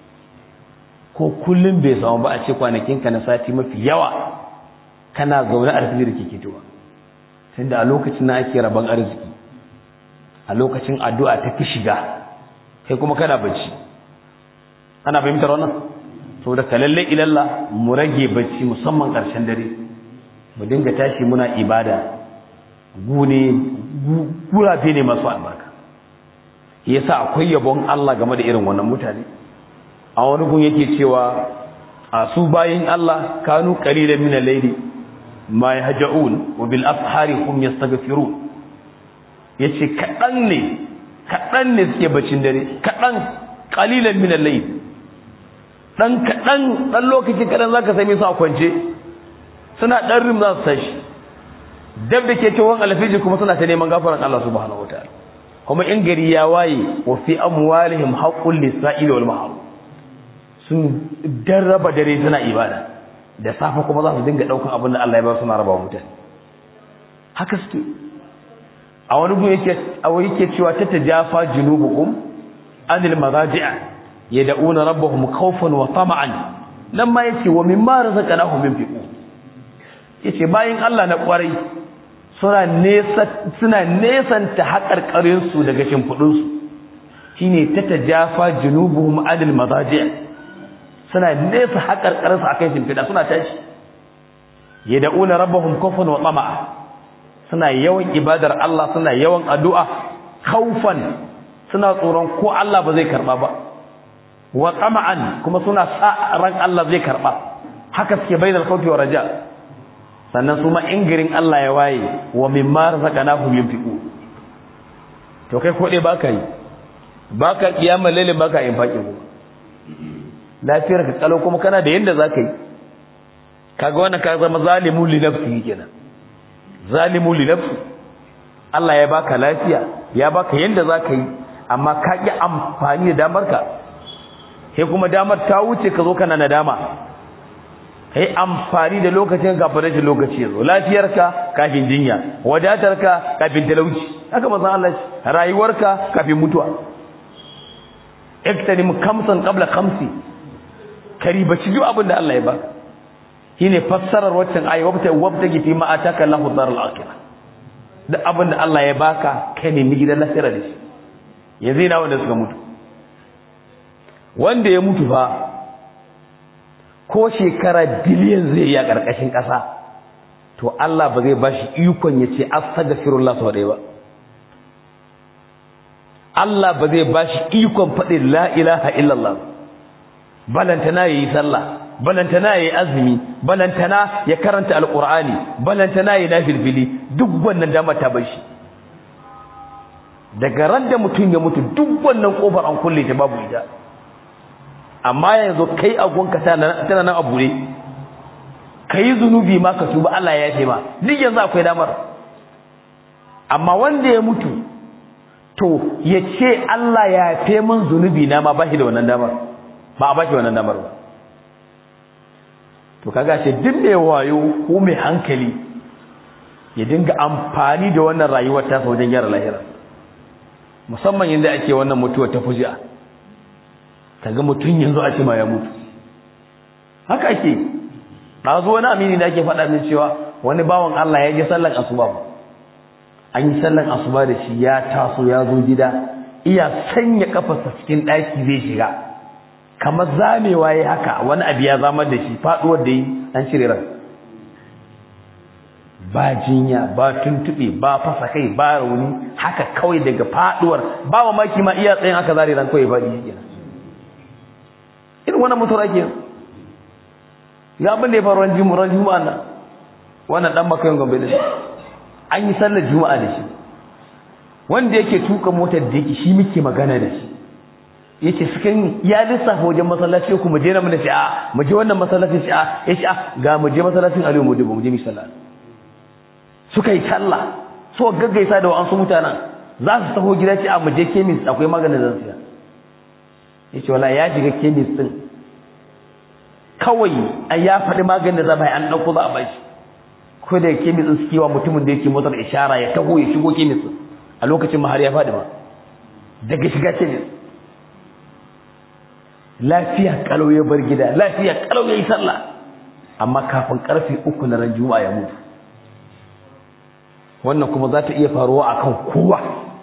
ko kullum bai samu ba a ce kwanakin ka na sati mafi yawa kana zaune alfijir ke ketowa tunda a lokacin na ake rabon arziki a lokacin addu'a ta fi shiga kai kuma kana bacci ana fahimtar wannan saboda ka lalle ilalla mu rage bacci musamman ƙarshen dare mu dinga tashi muna ibada gune gurafe ne masu albarka yasa akwai yabon Allah game da irin wannan mutane a wani gun yake cewa a su bayin Allah kanu qalilan min al-layli ma yahja'un wa bil afhari hum yastaghfirun yace kadan ne kadan ne suke bacin dare kadan qalilan min al-layl dan kadan dan lokaci kadan zaka same su a kwance suna dan rim za su tashi dab da ke cewon alfiji kuma suna ta neman gafaran Allah subhanahu wataala kuma in gari ya waye wa fi amwalihim haqqul lisa'il wal mahrum sun darraba dare suna ibada da safa kuma za su dinga daukan abin da Allah ya ba su na raba mutane haka suke a wani gun yake a wani yake cewa ta tajafa junubukum anil madaji'a yad'una rabbahum khawfan wa tama'an nan ma yace wa mimma razaqnahum yunfiqun yace bayin Allah na kwarai suna nesa suna nesanta haƙarƙarin su daga shimfudun su shine ta tajafa junubuhum anil madaji'a suna nesa haƙarƙarin su akan shimfida suna tashi yad'una rabbahum khawfan wa tama'a suna yawan ibadar Allah suna yawan addu'a khawfan suna tsoron ko Allah ba zai karba ba wa tama'an kuma suna sa ran Allah zai karba haka suke bainal khawfi wa raja sannan su ma ingirin Allah ya waye wa mimma razaqnahum yunfiqu to kai ko dai baka yi baka kiyama lalle baka yin faki ko lafiyar ka kalau kuma kana da yanda zaka yi kaga wannan ka zama zalimu li nafsi kenan zalimu li nafsi Allah ya baka lafiya ya baka yanda zaka yi amma ka ki amfani da damar ka sai kuma damar ta wuce ka zo kana nadama kai amfani da lokacin kafin rashin lokaci yazo lafiyarka kafin jinya wadatarka kafin talauci haka manzo Allah rayuwarka kafin mutuwa iktanim kamsan qabla khamsi karibaci duk abin da Allah ya baka shine fassarar waccan ayi wabta wabtagi fi ma ataka Allahu daral akhirah da abin da Allah ya baka kai ne mi gidan lahira da shi yanzu ina wanda suka mutu wanda ya mutu fa ko shekara biliyan zai yi a ƙarƙashin ƙasa to Allah ba zai bashi ikon ya ce astaghfirullah sau ɗaya ba Allah ba zai bashi ikon faɗin la ilaha illallah balantana yayi sallah balantana yayi azumi balantana ya karanta alqur'ani balantana yayi nafilfili duk wannan dama ta bashi daga ran da mutum ya mutu duk wannan kofar an kulle ta babu ita amma yanzu kai agonka tana nan a bure kai zunubi ma ka tuba Allah ya yafe ma duk yanzu akwai damar amma wanda ya mutu to ya ce Allah ya yafe min zunubi na ma ba shi da wannan damar ba a ba shi wannan damar ba to kaga ce duk mai wayo ko mai hankali ya dinga amfani da wannan rayuwar ta wajen gyara lahira musamman yanda ake wannan mutuwa ta fuji'a kaga mutum yanzu a ce ma ya mutu haka ake ɗazu wani amini da ake faɗa min cewa wani bawan Allah ya je sallan asuba ba an yi sallan asuba da shi ya taso ya zo gida iya sanya kafarsa cikin ɗaki zai shiga kamar zamewa ya haka wani abu ya zamar da shi faɗuwar da yi an cire ran ba jinya ba tuntuɓe ba fasa kai ba rauni haka kawai daga faɗuwar ba mamaki ma iya tsayin haka zare ran kawai ba yi irin wannan mutuwar ake ya abin da ya faru ran juma'a ran juma'a nan wannan dan makayin gombe da shi an yi sallar juma'a da shi wanda yake tuka motar da yake shi muke magana da shi yace sukan ya lissafa wajen masallaci ku mu je nan mu ce a mu je wannan masallacin shi a yace a ga mu je masallacin Aliyu mu je mu je mu sallah suka yi sallah so gaggaisa da wa'ansu mutanen za su taho gida ce a mu je kemis akwai maganin zan siya yace wala ya shiga kemis din kawai a ya faɗi maganin da za bai an ɗauko za a bashi ko da kemis din suke wa mutumin da yake motar ishara ya taho ya shigo kemis din a lokacin ma har ya faɗi ma daga shiga kemis lafiya kalau ya bar gida lafiya kalau ya yi sallah amma kafin karfe uku na ran juma'a ya mutu wannan kuma za ta iya faruwa akan kowa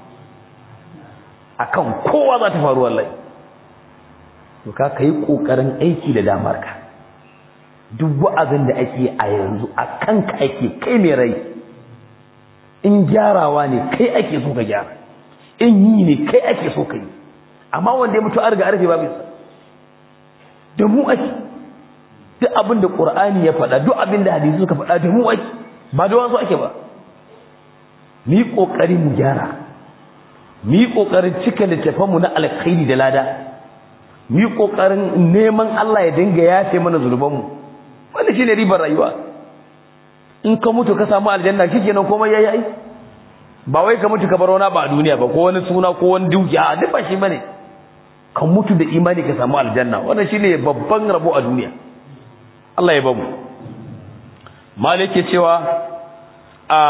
akan kowa za ta faru wallahi to ka kai kokarin aiki da damar ka duk wa'azin da ake a yanzu a kanka ake kai mai rai in gyarawa ne kai ake so ka gyara in yi ne kai ake so ka yi amma wanda ya mutu an riga arfe babu sa da mu ake duk abin da qur'ani ya faɗa duk abin da hadisi suka faɗa da mu ake ba da wasu ake ba mu yi kokari mu gyara mu yi kokarin cika littafanmu na alkhairi da lada mu yi kokarin neman Allah ya dinga yafe mana zunubanmu wanda shine ribar rayuwa in ka mutu ka samu aljanna shikenan komai yayi ai ba wai ka mutu ka bar wani ba a duniya ba ko wani suna ko wani dukiya duk ba shi bane ka mutu da imani ka samu aljanna wannan shine babban rabo a duniya Allah ya bamu malik ke cewa a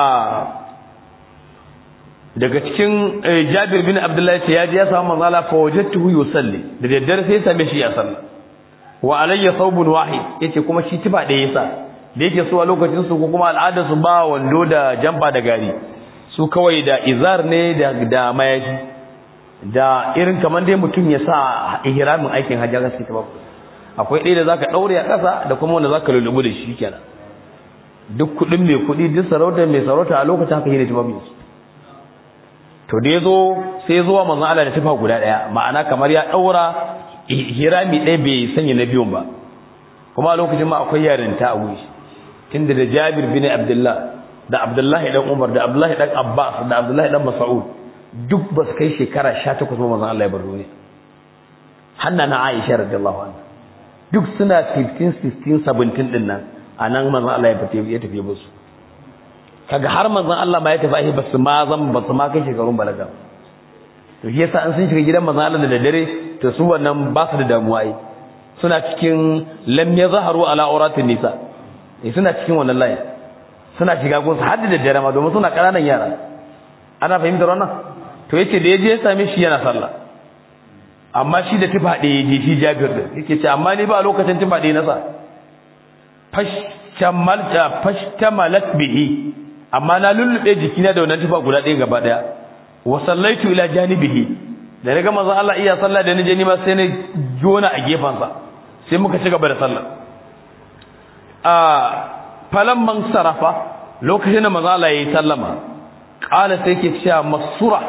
daga cikin Jabir bin Abdullah ya je ya samu manzo Allah fa wajadtuhu yusalli da daddare sai ya same shi ya salla wa alayya thawbun wahid yace kuma shi tiba da yasa da yake so a lokacin su ko kuma al'adar su ba wando da jamba da gari su kawai da izar ne da da mayafi da irin kamar dai mutum ya sa ihramin aikin hajji ga sai ta babu akwai ɗaya da zaka daure a ƙasa da kuma wanda zaka lulubu da shi kenan duk kuɗin mai kuɗi duk sarauta mai sarauta a lokacin haka yake ta babu to da yazo sai zuwa manzon Allah da tufa guda ɗaya ma'ana kamar ya daura ihrami ɗaya bai sanya na biyun ba kuma a lokacin ma akwai yarinta a wuri tunda da Jabir bin Abdullah da Abdullahi dan Umar da Abdullahi dan Abbas da Abdullahi dan Mas'ud duk ba su kai shekara 18 ba manzon Allah ya bar duniya hanna na Aisha radiyallahu anha duk suna 15 16 17 din nan anan manzon Allah ya tafi ya tafi musu kaga har manzon Allah ma ya tafi ai basu ma zan basu ma kai shekarun balaga to shi yasa an sun shiga gidan manzon Allah da daddare to su wannan ba su da damuwa ai suna cikin lam yazharu ala auratin nisa eh suna cikin wannan layin suna shiga gunsu har da daddare ma domin suna kananan yara ana fahimtar wannan to yace da yaje ya same shi yana sallah amma shi da tufa ɗaya yaje shi Jabir din yake ce amma ni ba a lokacin tufa ɗaya na sa fashtamalta fashtamalat bihi amma na lullube jikina da wannan tufa guda ɗaya gaba ɗaya wa sallaitu ila janibihi da naga manzon Allah iya sallah da nije ni ma sai na jona a gefansa sai muka ci gaba da sallah a falamman sarafa lokacin da manzon Allah yayi sallama qala sai ke cewa masura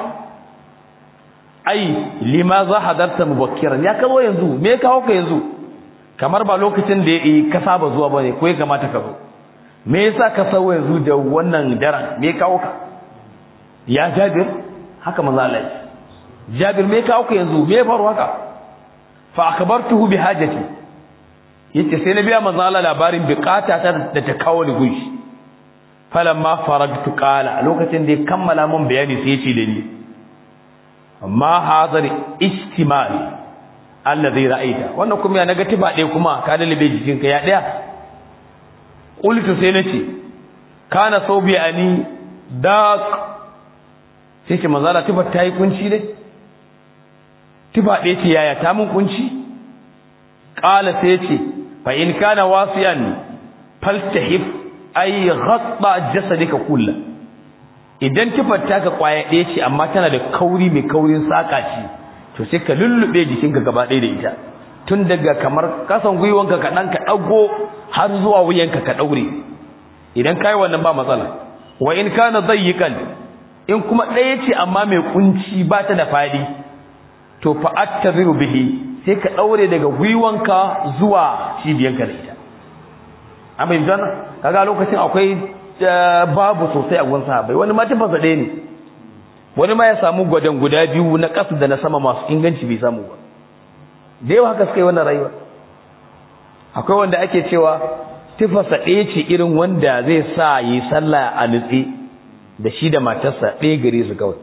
ai limaza hadarta mubakkiran ya kawo yanzu me kawo ka yanzu kamar ba lokacin da yi ka saba zuwa bane ko ya kamata ka zo me yasa ka sawo yanzu da wannan daren me kawo ka ya jabir haka manzo Allah jabir me kawo ka yanzu me faru haka fa akhbartuhu bi hajati yace sai na biya manzo Allah labarin bukata ta da ta kawo ni gunshi falamma faragtu qala lokacin da ya kammala mun bayani sai yace da ni amma hazar istimal alladhi ra'aita wannan kuma ya naga tiba ɗaya kuma ka dalibe jikinka ya ɗaya qultu sai nace kana saubi ani daq sai ce manzo Allah tiba ta yi kunci ne tiba ɗaya ce yaya ta mun kunci qala sai ce fa in kana wasiyan faltahif ay ghatta jasadika kullu idan tufar taka kwaya ɗaya ce amma tana da kauri mai kaurin saka ce to sai ka lullube jikinka gaba ɗaya da ita tun daga kamar kasan gwiwanka ka ɗan ka ɗago har zuwa wuyanka ka ɗaure idan kai wannan ba matsala wa in kana dayyikan in kuma ɗaya ce amma mai kunci ba ta da fadi to fa attaziru bihi sai ka ɗaure daga gwiwanka zuwa cibiyanka da ita an bai jana kaga lokacin akwai babu sosai a gun sahabbai wani ma tabbasa ɗaya ne wani ma ya samu gwadon guda biyu na ƙasa da na sama masu inganci bai samu ba da yawa haka suka yi wannan rayuwa akwai wanda ake cewa tufasa ɗaya ce irin wanda zai sa yi sallah a nutse da shi da matarsa ɗaya gare su kawai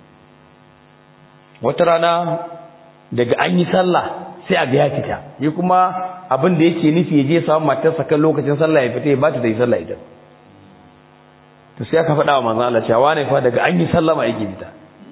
wata rana daga an yi sallah sai a ga ya fita yi kuma abin da yake nufi ya je samu matarsa kan lokacin sallah ya fita ya bata da yi sallah ita to sai aka faɗa wa manzon Allah cewa wane fa daga an yi sallama yake fita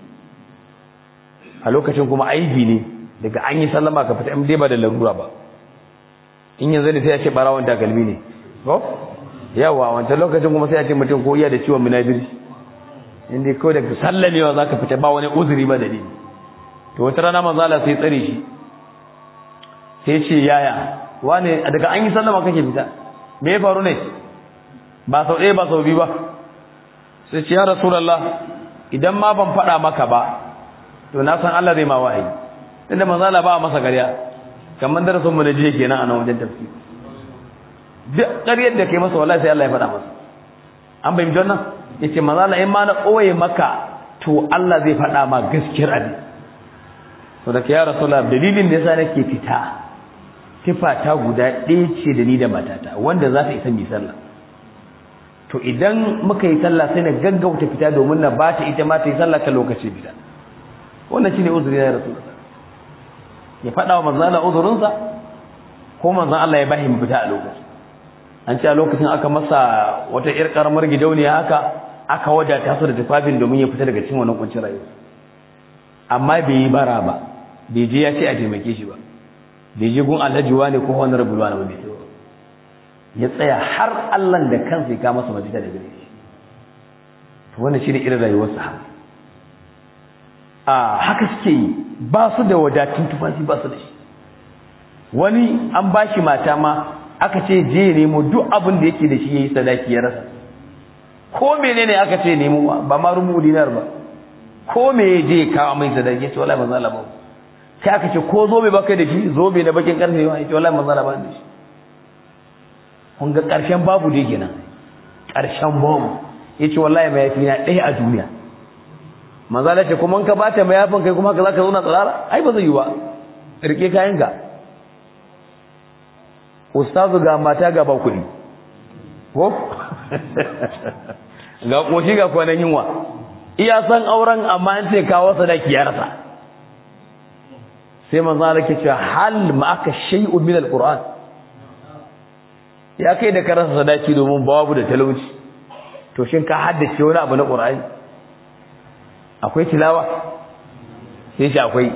a lokacin kuma aibi ne daga an yi sallama ka fita in dai ba da larura ba in yanzu ne sai ya ce barawon takalmi ne ko yawa wancan lokacin kuma sai ya ce mutum ko iya da ciwon munafiri inda kawai daga sallamewa za ka fita ba wani uzuri ba dalili to wata rana manzo Allah sai tsare shi sai ce yaya wane daga an yi sallama kake fita me ya faru ne ba sau ɗaya ba sau biyu ba sai ce ya rasulullah idan ma ban faɗa maka ba to na san Allah zai ma wahayi tunda manzo Allah ba masa ƙarya kamar darasin mu na jiya kenan a nan wajen tafsir duk ƙaryar da kai masa wallahi sai Allah ya faɗa masa an bai ji wannan yace manzo Allah in ma na koye maka to Allah zai faɗa ma gaskiyar abin to da ya rasulullah dalilin da yasa nake fita tifata guda ɗaya ce da ni da matata wanda za ta isa mi sallah to idan muka yi sallah sai na gaggauta fita domin na bata ita ma ta yi sallah ka lokaci fita wannan shine uzuri ya rasulullah ya faɗa wa manzo Allah uzurinsa ko manzo Allah ya bashi mu fita a lokacin an ce a lokacin aka masa wata ƴar karamar gidauniya haka aka wadata su da tufafin domin ya fita daga cikin wannan kuncin rayuwa amma bai yi bara ba bai je ya ce a taimake shi ba bai je gun alhaji wani ko wani rabu wani bai ce ya tsaya har Allah da kansa ya kama masa mafita da gare shi to wannan shine irin rayuwar sahaba a haka suke yi ba su da wadatun tufafi ba su da shi wani an ba shi mata ma aka ce je ya nemo duk abin da yake da shi ya yi sadaki ya rasa ko menene aka ce nemo ba ma rumu dinar ba ko me ya je kawo mai sadaki ya ce wallahi manzo Allah ba sai aka ce ko zobe baka da shi zobe na bakin karfe ya ce wallahi manzo Allah ba da shi kun ga karshen babu dai kenan karshen babu yace wallahi mai yafi na ɗaya a duniya manzo Allah ce kuma ka bata mai yafin kai kuma ka zaka zauna tsara ai ba zai yi ba rike kayan ka ustazu ga mata ga ba kuɗi ko ga koshi ga kwanan yunwa iya san auren amma an ce kawo sadaki ya rasa sai manzo Allah ke cewa hal ma aka shay'un min alquran ya kai da karasa sadaki domin babu da talauci to shin ka haddace wani abu na qur'ani akwai tilawa sai shi akwai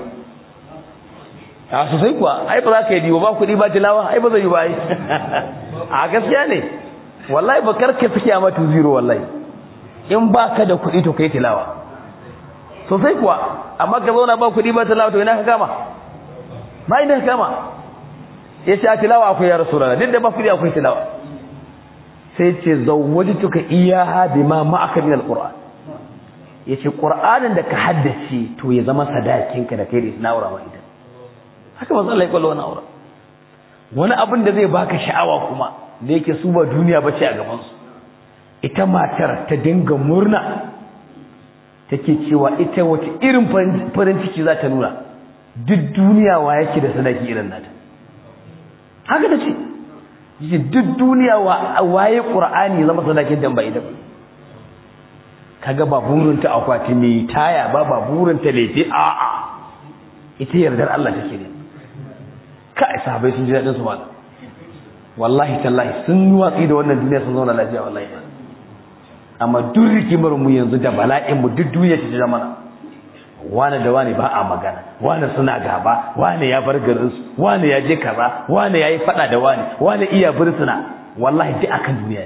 a sosai kuwa ai ba za ka yi diwa ba kuɗi ba tilawa ai ba zai yi ba ai a gaskiya ne wallahi ba karka suke a matu zero wallahi in ba ka da kuɗi to kai tilawa sosai kuwa amma ka zauna ba kuɗi ba tilawa to ina ka kama ba ina ka kama ya ce a tilawa akwai ya rasu rana duk da ba kuɗi akwai tilawa sai ce zawwajtuka iyaha bima ma'aka min alquran yace qur'anin da ka haddace to ya zama sadakinka da kai da isna aura mai haka manzo Allah ya kwallo wannan aura wani abin da zai baka sha'awa kuma da yake su ba duniya bace a gaban su ita matar ta dinga murna take cewa ita wace irin farin ciki za ta nuna duk duniya wa yake da sadaki irin nata haka ta ce yi duk duniya wa waye qur'ani zama sadakin dan ba ita ba kaga ba burinta akwati mai taya ba ba burinta lefe a a ita yardar Allah take ne kai sahabbai sun ji dadin su ba wallahi tallahi sun yi watsi da wannan duniya sun zauna lafiya wallahi amma duk rikimar mu yanzu da bala'in mu duk duniya ta zama wani da wani ba a magana wani suna gaba wani ya bar garin su wani ya je kaza wani ya yi fada da wani wani iya bursuna wallahi duk akan duniya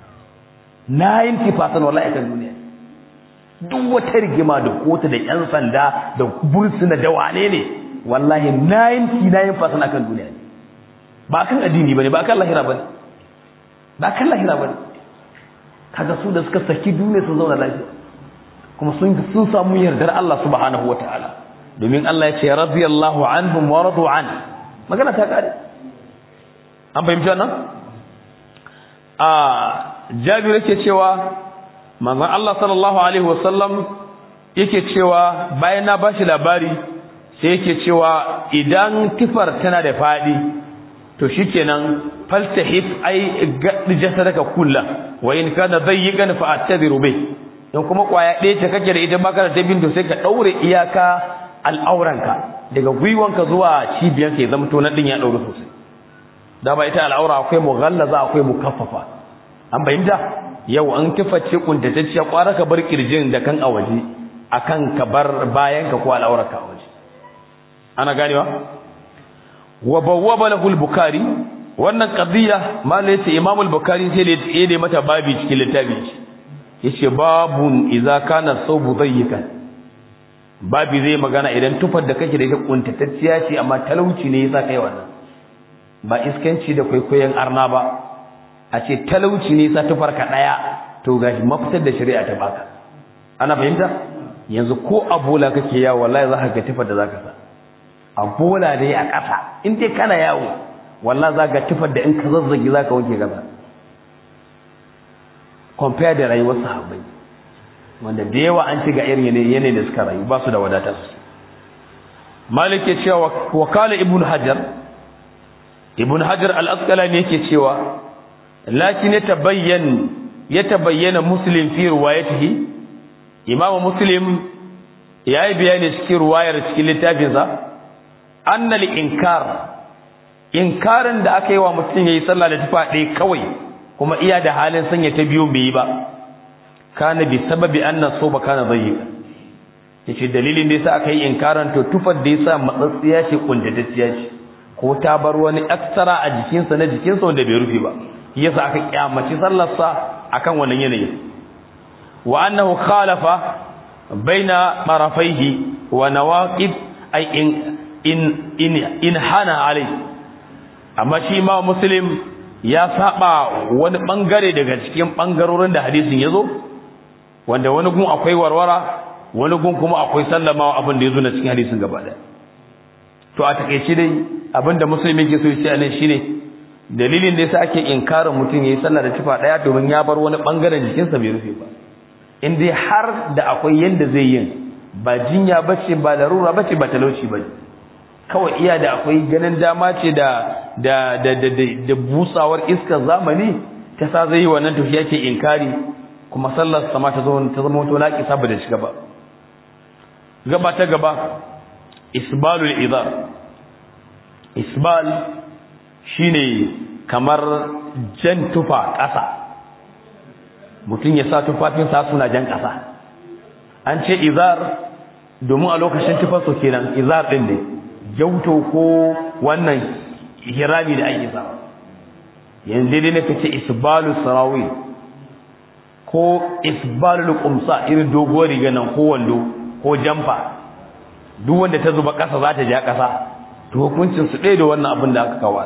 ne 90% wallahi akan duniya duk wata rigima da kotu da yan sanda da bursuna da wane ne wallahi 99% akan duniya ne ba kan addini bane ba kan lahira bane ba kan lahira bane kaga su da suka saki duniya sun zauna lafiya kuma sun sun samu yardar Allah subhanahu wataala domin Allah ya ce radiyallahu anhum wa radu an magana ta kare an fahimci wannan a Jabir yake cewa manzon Allah sallallahu alaihi wasallam yake cewa bayan na bashi labari sai yake cewa idan tifar tana da fadi to shikenan faltahif ai gaddi jasadaka kullu wa in kana dayyigan fa atadiru bih don kuma kwaya ɗaya ce kake da ita baka da tabin to sai ka daure iyaka al'auranka daga gwiwanka zuwa cibiyanka ya zama to nan din ya daure sosai da ba ita al'aura akwai mughallaza akwai mukaffafa an bayyana yau an kiface kuntatacciya kwara ka bar kirjin da kan a waje akan ka bar bayanka ko al'aurarka a waje ana ganewa wa bawwaba lahu al-bukhari wannan qadiya malai yace imam al-bukhari sai ya yi mata babi cikin littafi yace babun idza kana sawbu dayyikan babi zai magana idan tufar da kake da ita kuntatacciya ce amma talauci ne yasa kai wannan ba iskanci da kwaikwayon arna ba a ce talauci ne yasa tufar ka daya to gashi mafitar da shari'a ta baka ana fahimta yanzu ko abola kake yawo wallahi za ka ga tufar da zaka sa abola dai a ƙasa in dai kana yawo wallahi za ka tufar da in ka zazzagi za ka wanke gaba compare da rayuwar sahabbai wanda da yawa an ci ga irin yanayin da suka rayu ba su da wadata su malik ya cewa wakala ibn hajar ibn hajar al-asqalani yake cewa lakin ya tabayyan ya tabayyana muslim fi riwayatihi imam muslim yayi bayani cikin riwayar cikin littafinsa anna al-inkar inkarin da aka yi wa mutum yayi sallah da tufa ɗaya kawai kuma iya da halin sanya ta biyu bai yi ba kana bi sababi anna soba kana dayyiqa yace dalilin da yasa aka yi inkaran to tufar da yasa matsatsiya ce kuntatacciya ce ko ta bar wani aksara a jikinsa na jikinsa wanda bai rufe ba yasa aka kyamaci sallar sa akan wannan yanayi wa annahu khalafa baina marafaihi wa nawaqid ay in in in, in hana alai amma shi ma muslim ya saba wani bangare daga cikin bangarorin da hadisin yazo wanda wani gun akwai warwara wani gun kuma akwai sallamawa abin da yazo na cikin hadisin gaba daya to a takeice dai abinda musulmi ke so ya ce shine dalilin da yasa ake inkarin mutum yayi sallah da tufa daya domin ya bar wani bangaren jikinsa bai rufe ba in dai har da akwai yanda zai yin ba jinya bace ba larura bace ba talauci bace kawai iya da akwai ganin dama ce da da da da, da, busawar iskar zamani ta sa zai yi wannan to yake inkari kuma sallar sama ta zo ta zama to naki saboda shiga ba gaba ta gaba isbalul idar isbal shine kamar jan tufa ƙasa mutum ya sa tufafinsa suna jan ƙasa an ce izar domin a lokacin tufarsa kenan izar ɗin ne jauto ko wannan hirami da ake sa yanzu dai nake ce isbalu sarawi ko isbalu qumsa irin doguwar riga nan ko wando ko jamfa duk wanda ta zuba ƙasa za ta ja ƙasa to hukuncin su ɗaya da wannan abin da aka kawo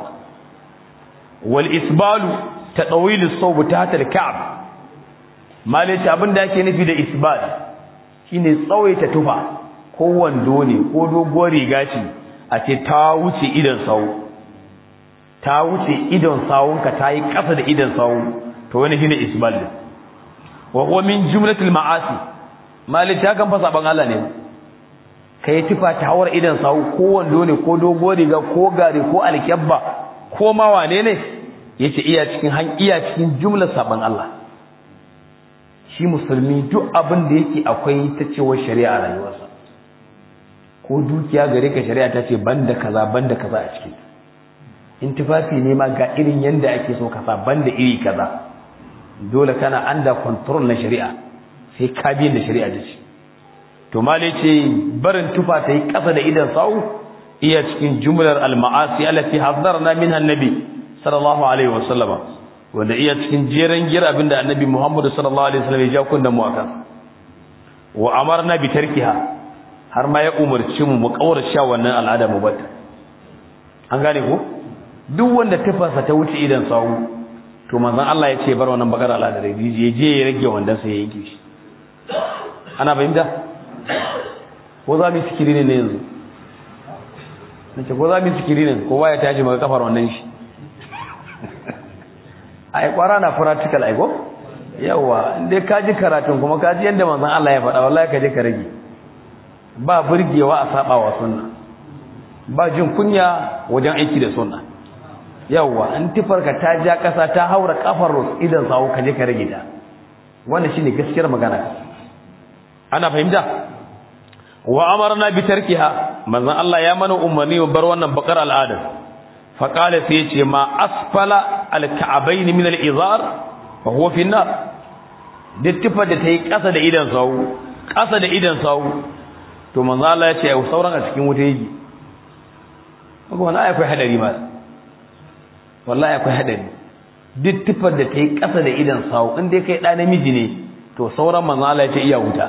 wal isbalu tadawil as-sawb tahta al-ka'b malai abin da ake nufi da isbal shine tsawaita tufa ko wando ne ko doguwar riga ce a ce ta wuce idan sawu ta wuce idan sawunka ta yi ƙasa da idan sawu to wani shine isbal din wa huwa min jumlatil ma'asi malai ta kan fasa ban Allah ne kai tufa ta hawar idan sawu ko wando ne ko doguwar riga ko gare ko alkyabba ko ma wane ne yace iya cikin han iya cikin jumlar saban Allah shi musulmi duk abin da yake akwai ta cewa shari'a a rayuwarsa ko dukiya gare ka shari'a ta ce banda kaza banda kaza a cikin in tufafi ne ma ga irin yanda ake so kasa banda iri kaza dole kana under control na shari'a sai ka bi da shari'a ta ce to male ce barin tufa ta yi kasa da idan sau iya cikin jumlar al-ma'asi allati hazzarna minha annabi sallallahu alaihi wasallama wanda iya cikin jeren gira abinda annabi Muhammad sallallahu alaihi wasallam ya ja kunna mu akan wa amarna bi tarkiha har ma ya umarci mu mu kaurace wannan al'ada mu bata an gane ko duk wanda tafasa ta wuce idan sawu to manzon Allah ya ce bar wannan bakar al'ada da je je ya rage wannan sai ya yanke shi ana fahimta ko za mu sikiri ne yanzu nace ko za mu sikiri ne kowa ya tashi maka kafar wannan shi ai kwara na practical ai go yawa inda ka ji karatun kuma ka ji yanda manzon Allah ya faɗa wallahi ka je ka rage ba burgewa a saba wa sunna ba jin kunya wajen aiki da sunna yawa in tifarka ta ja kasa ta haura kafar idan sawo ka je ka rage ta wannan shine gaskiyar magana ana fahimta wa amarna bi tarkiha manzon Allah ya mana umarni mu bar wannan bakar al'ada fa qala sai yace ma asfala al-ka'bayn min al-izar fa huwa fi an-nar dittifa da tayi kasa da idan sawu kasa da idan sawu to manzon Allah ya ce ai sauran a cikin wuta yake kuma wannan akwai hadari ma wallahi akwai hadari dittifar da tayi kasa da idan sawu in dai kai da namiji ne to sauran manzon Allah ya ce iya wuta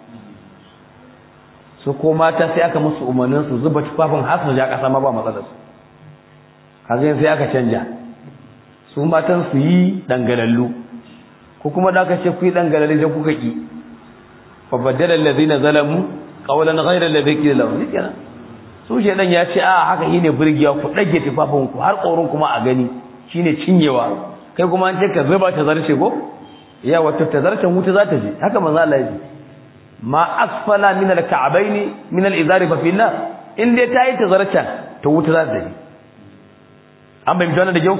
su ko mata sai aka musu umarnin su zuba tufafin har su ja kasa ma ba matsalar su kaga sai aka canja su matan su yi dangalallu ko kuma da aka ce ku yi dangalallu da kuka ki fa badala allazina zalamu qawlan ghayra alladhi qila lahum kenan su shedan ya ce a haka shine burgiya ku dage tufafin ku har korun kuma a gani shine cinyewa kai kuma an ce ka zuba ta zarce ko ya wato ta zarcen wuta za ta je haka manzo Allah ya ce ma asfala min al-ka'bayn min al-izari fa fi nar in dai tayi tazarcan to wuta za ta yi an bai mutana da kyau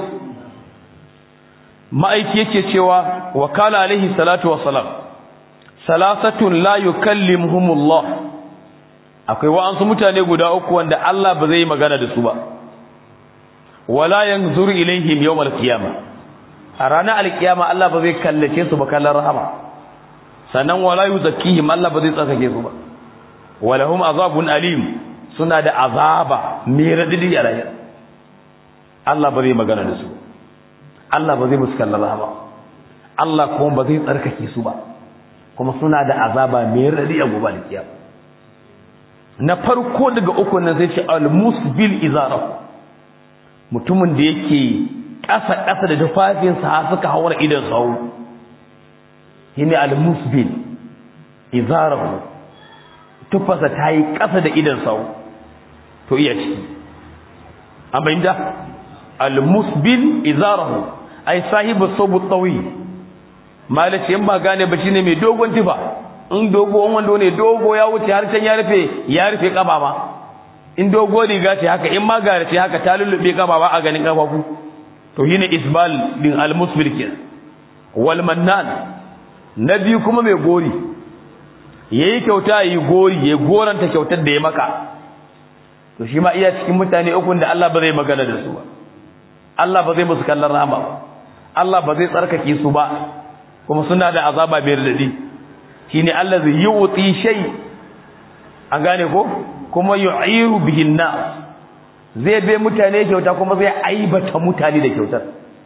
ma'aiki yake cewa wa kala alaihi salatu wa salam salasatun la yukallimuhumullah akwai wa'ansu mutane guda uku wanda Allah ba zai magana da su ba wala yanzuru ilaihim yawmal qiyamah a ranar alkiyama Allah ba zai kallace su ba kallon rahama sannan wala yuzakkihim Allah ba zai tsakake su ba walahum azabun alim suna da azaba mai radidi a rayuwa Allah ba zai magana da su Allah ba zai musu kallon rahama Allah kuma ba zai tsarkake su ba kuma suna da azaba mai radidi a gobe alkiyama na farko daga uku nan zai ce al-musbil izarahu mutumin da yake ƙasa ƙasa da tufafinsa har suka haura idan sawu shine al-musbil izarahu tufasa ta yi ƙasa da idan sawu to iya ciki an bayyana al-musbil izarahu ai sahibu sabu tawi malaci in ba gane ba shine mai dogon tufa in dogo wando ne dogo ya wuce har can ya rufe ya rufe kaba ma in dogo riga ce haka in ma gare ce haka ta lullube kaba ba a ganin kafafu to shine isbal din al-musbil kin wal mannan na biyu kuma mai gori yayi kyauta yi gori ya goranta kyautar da ya maka to shi ma iya cikin mutane ukun da Allah ba zai magana da su ba Allah ba zai musu kallon rahama ba Allah ba zai tsarkake su ba kuma suna da azaba mai radadi shine allazi yu'ti shay an gane ko kuma yu'iru bihi nas zai bai mutane kyauta kuma zai aibata mutane da kyautar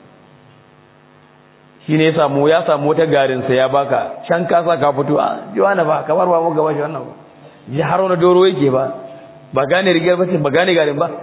shine ya samu ya samu wata garin sa ya baka can ka sa ka fito a jiwana ba kamar ba mu gaba shi wannan ba ji haro na doro yake ba ba gane rigar ba ce ba gane garin ba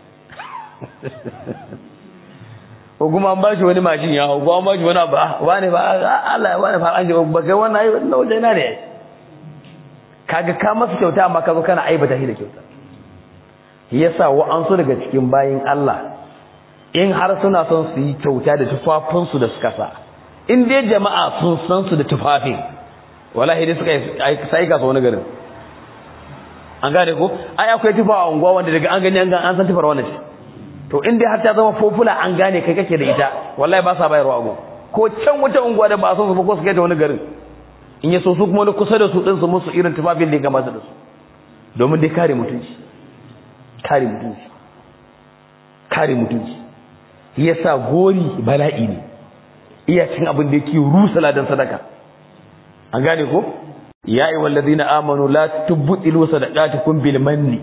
ko kuma an bashi wani mashin ya hau ko an bashi wani abu wani ba Allah wani fa an ji ba kai wannan ayi wannan wajen na ne kaga ka masa kyauta amma ka zo kana aibata shi da kyauta yasa wa an so daga cikin bayin Allah in har suna son su yi kyauta da tufafin su da suka sa in dai jama'a sun san su da tufafin wallahi dai suka sai ka so wani garin an gane ko ai akwai tufa a unguwa wanda daga an gani an san tufar wannan ce to in dai har ta zama fofula an gane kai kake da ita wallahi ba sa bayarwa ago ko can wata unguwa da ba a so su ba ko su kai ta wani garin in ya so su kuma kusa da su din su musu irin tufafin da ya gamata da su domin dai kare mutunci kare mutunci kare mutunci yasa gori bala'i ne iya cin abin da yake rusa ladan sadaka an gane ko ya ayyuha allazina amanu la tubtilu sadaqatukum bil manni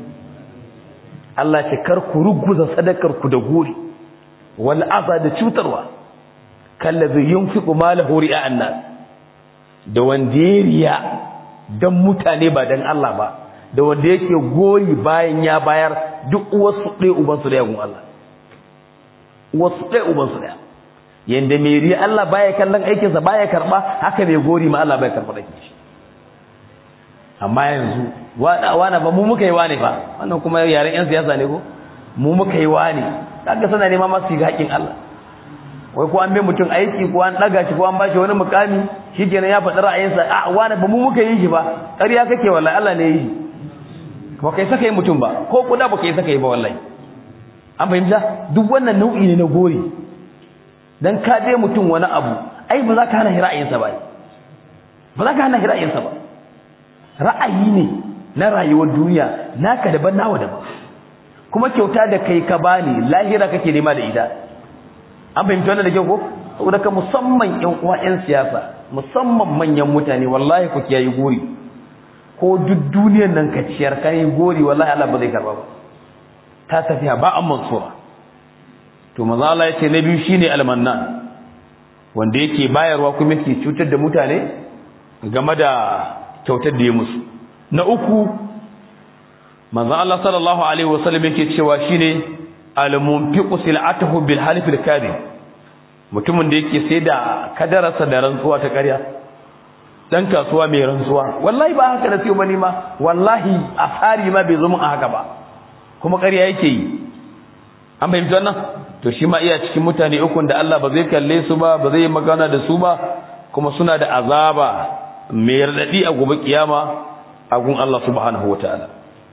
Allah ce kar ku ruguza sadakar ku da gori wal aza da cutarwa kallazi yunfiqu malahu ri'a annas da wanda ya riya dan mutane ba dan Allah ba da wanda yake goyi bayan ya bayar duk uwarsu ɗaya ubansu ɗaya gun Allah uwarsu ɗaya ubansu ɗaya yanda mai riya Allah baya kallon aikinsa baya karɓa haka mai gori ma Allah baya karɓa aikin shi amma yanzu wana ba mu muka yi wane ba wannan kuma yaren yan siyasa ne ko mu muka yi wane kaga suna nema masu shiga haƙin Allah wai ko an bai mutum aiki ko an daga shi ko an bashi wani mukami shikenan ya faɗi ra'ayinsa a wane ba mu muka yi shi ba ƙarya kake wallahi Allah ne yi ba kai saka yi mutum ba ko kuda ba kai saka yi ba wallahi an fahimta duk wannan nau'i ne na gori dan ka bai mutum wani abu ai ba za ka hana ra'ayinsa ba ba za ka hana ra'ayinsa ba ra'ayi ne na rayuwar duniya naka daban nawa daban kuma kyauta da kai ka bani lahira kake nema da ita an fahimci wannan da kyau ko saboda ka musamman ƴan uwa ƴan siyasa musamman manyan mutane wallahi ku kiyayi gori ko duk duniyar nan ka ciyar kai gori wallahi Allah ba zai karba ba ta tafiya ba an mansura to manzo Allah yace na biyu shine almannan wanda yake bayarwa kuma yake cutar da mutane game da kyautar da ya musu na uku manzo Allah sallallahu alaihi wasallam yake cewa shine al-munfiqu sil'atuhu bil halif al-kadhib mutumin da yake sai da kadararsa da rantsuwa ta ƙarya dan kasuwa mai rantsuwa wallahi ba haka da sai bane ma wallahi asari ma bai zo mun a haka ba kuma ƙarya yake yi an bayyana wannan to shi ma iya cikin mutane ukun da Allah ba zai kalle su ba ba zai magana da su ba kuma suna da azaba mai radadi a gobe kiyama a gun Allah subhanahu wataala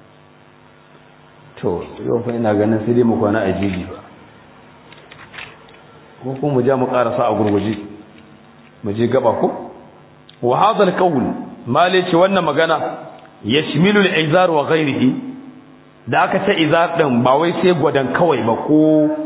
to yau fa ina ganin sai dai mu kwana a jiji ba ko kuma mu ja mu karasa a gurguje mu je gaba ko wa hadha al-qawl mali ce wannan magana yashmilu al-izar wa ghayrihi da aka ce izar din ba wai sai gwadan kawai ba ko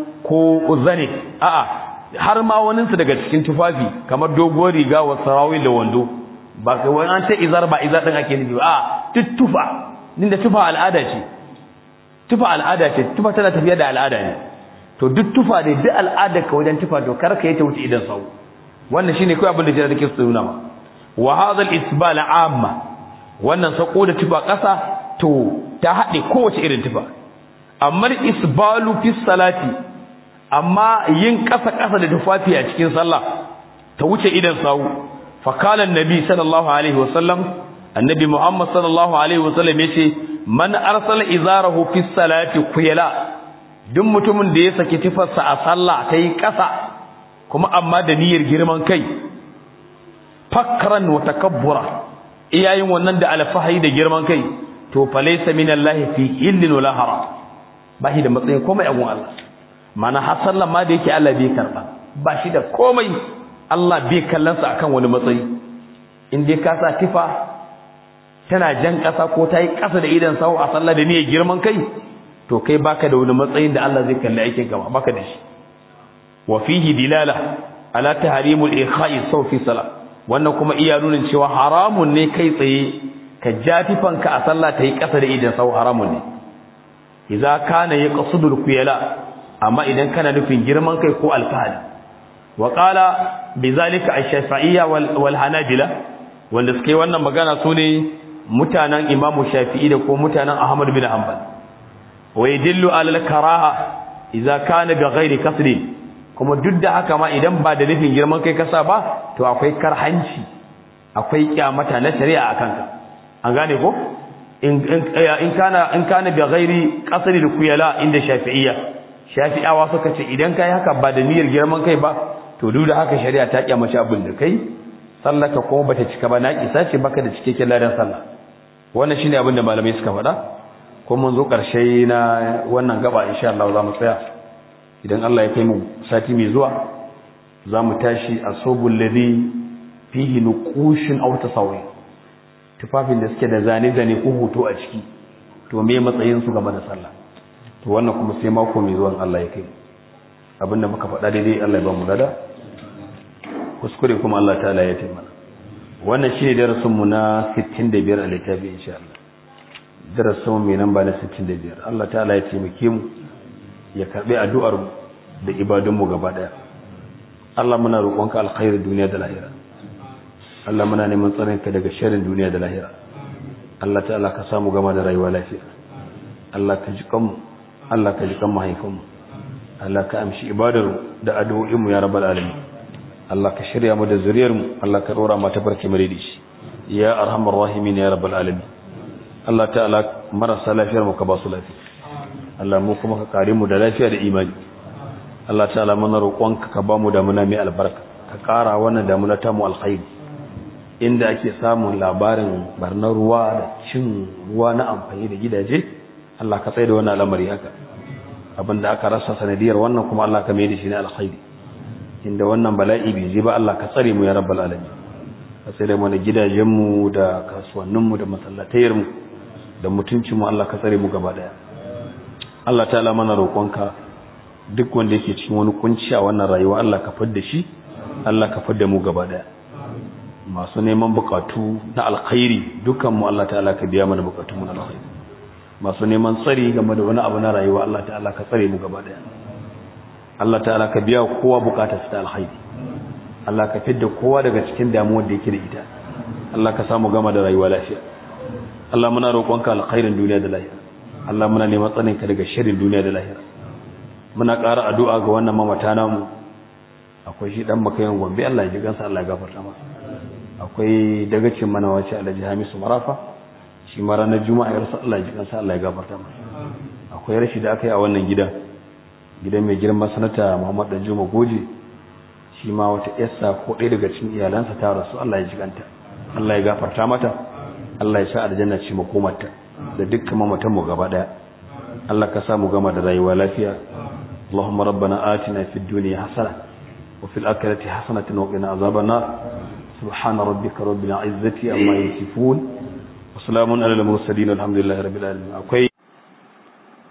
ko zane a'a har ma wani su daga cikin tufafi kamar doguwar riga wa sarawil da wando ba kai wani an ce izar ba izar din ake nufi ba a tufa din da tufa al'ada ce tufa al'ada ce tufa tana tafiya da al'ada ne to duk tufa da duk al'ada ka wajen tufa to kar ka yi ta wuce idan sau wannan shine kai abin da jira take su nuna ma wa hadha al-isbal amma wannan sako da tufa kasa to ta hade kowace irin tufa amma isbalu fi salati amma yin kasa kasa da tufafi a cikin sallah ta wuce idan sau fa qala an-nabi sallallahu alaihi wasallam annabi muhammad sallallahu alaihi wasallam yace man arsala izarahu fi salati kuyala duk mutumin da ya saki tufarsa a sallah ta yi ƙasa kuma amma da niyyar girman kai fakran wa takabbura iyayin wannan da alfahari da girman kai to fa laysa min Allah fi illin wala haram ba shi da matsayin komai a gun Allah mana har sallah ma da yake Allah bai karba ba shi da komai Allah bai kallonsa akan wani matsayi in dai ka sa tifa tana jan ƙasa ko ta yi ƙasa da idan sawo a sallah da niyyar girman kai to kai baka da wani matsayin da Allah zai kalli aikin ka baka da shi wa fihi dilala ala tahrimul ikha'i saw fi salat wannan kuma iya nuna cewa haramun ne kai tsaye ka jatifan ka a sallah ta yi ƙasa da idan sawo haramun ne idza kana yaqsudul kuyala amma idan kana nufin girman kai ko alfahari wa qala bizalika ash-shafi'iyya wal hanabila wanda suke wannan magana sune mutanen imamu shafi'i da ko mutanen ahmad bin hanbal wa yadillu ala al-karaha idza kana bi ghairi kasri kuma duk da haka ma idan ba da nufin girman kai kasa ba to akwai karhanci akwai kyamata na shari'a akan ka an gane ko in in kana in kana bi ghairi kasri al-kuyala inda shafi'iyya shafi'awa suka ce idan kai haka ba da niyyar girman kai ba to duk da haka shari'a ta kyamace abin da kai sallaka kuma bata cika ba na kisa ce baka da cikakken ladan sallah wannan shine abin da malamai suka faɗa kuma mun zo ƙarshe na wannan gaba insha Allah za mu tsaya idan Allah ya kai mu sati mai zuwa za mu tashi a sobul ladhi fihi nuqushin aw tasawwi tufafin da suke da zane zane ko hoto a ciki to me matsayin su game da sallah to wannan kuma sai mako mai zuwan Allah ya kai abinda muka faɗa daidai Allah ya ba mu lada kuskure kuma Allah ta'ala ya taimaka wannan shine darasin mu na 65 a littafi insha Allah darasin mu mai namba na 65 Allah ta'ala ya taimake mu ya karbi addu'ar mu da ibadun mu gaba daya Allah muna roƙonka alkhairin duniya da lahira Allah muna neman tsarinka daga sharrin duniya da lahira Allah ta'ala ka samu gama da rayuwa lafiya Allah ka ji kanmu Allah ka ji kan mahaifinmu Allah ka amshi ibadar da addu'o'inmu ya rabbal alamin Allah ka shirya mu da zuriyarmu Allah ka dora mata barke mare da shi ya arhamar rahimin ya rabbal alamin Allah ta'ala marasa lafiyar mu ka ba su lafiya Allah mu kuma ka kare mu da lafiya da imani Allah ta'ala mana roƙonka ka ba mu damuna mai albarka ka ƙara wannan damuna ta mu alkhairi inda ake samun labarin barnar ruwa da cin ruwa na amfani da gidaje Allah ka tsaye da wannan al'amari haka abinda aka rasa sanadiyar wannan kuma Allah ka mai da shi na alkhairi inda wannan bala'i bai je ba Allah ka tsare mu ya rabbal alamin ka tsare mana gidajenmu da kasuwanninmu da masallatayarmu da mutuncinmu Allah ka tsare mu gaba daya Allah ta'ala mana roƙonka duk wanda yake cikin wani kunci a wannan rayuwa Allah ka fadda shi Allah ka fadda mu gaba daya masu neman bukatu na alkhairi dukan mu Allah ta'ala ka biya mana bukatun mu na alkhairi masu neman tsari game da wani abu na rayuwa Allah ta'ala ka tsare mu gaba daya Allah ta'ala ka biya kowa bukatar ta alkhairi Allah ka fidda kowa daga cikin damuwar da yake da ita Allah ka samu gama da rayuwa lafiya Allah muna roƙonka alkhairin duniya da lahira Allah muna neman tsaninka daga sharrin duniya da lahira muna ƙara addu'a ga wannan mamata namu akwai shi dan makayan gombe Allah ya ji gansa Allah ya gafarta masa akwai dagacin mana wace Alhaji Hamisu Marafa shi ma ranar Juma'a ya rasa Allah ya ji gansa Allah ya gafarta masa akwai rashi da aka yi a wannan gidan gidan mai girma sanata Muhammad Danjuma Goje shi ma wata yassa ko ɗaya daga cikin iyalansa ta rasu Allah ya ji ganta Allah ya gafarta mata Allah ya sa aljanna ce makomarta da dukkan mamatan mu gaba daya Allah ka sa mu gama da rayuwa lafiya اللهم ربنا آتنا في الدنيا حسنة وفي الآخرة حسنة وقنا عذاب النار سبحان ربك رب العزة عما يصفون وسلام على المرسلين والحمد لله رب العالمين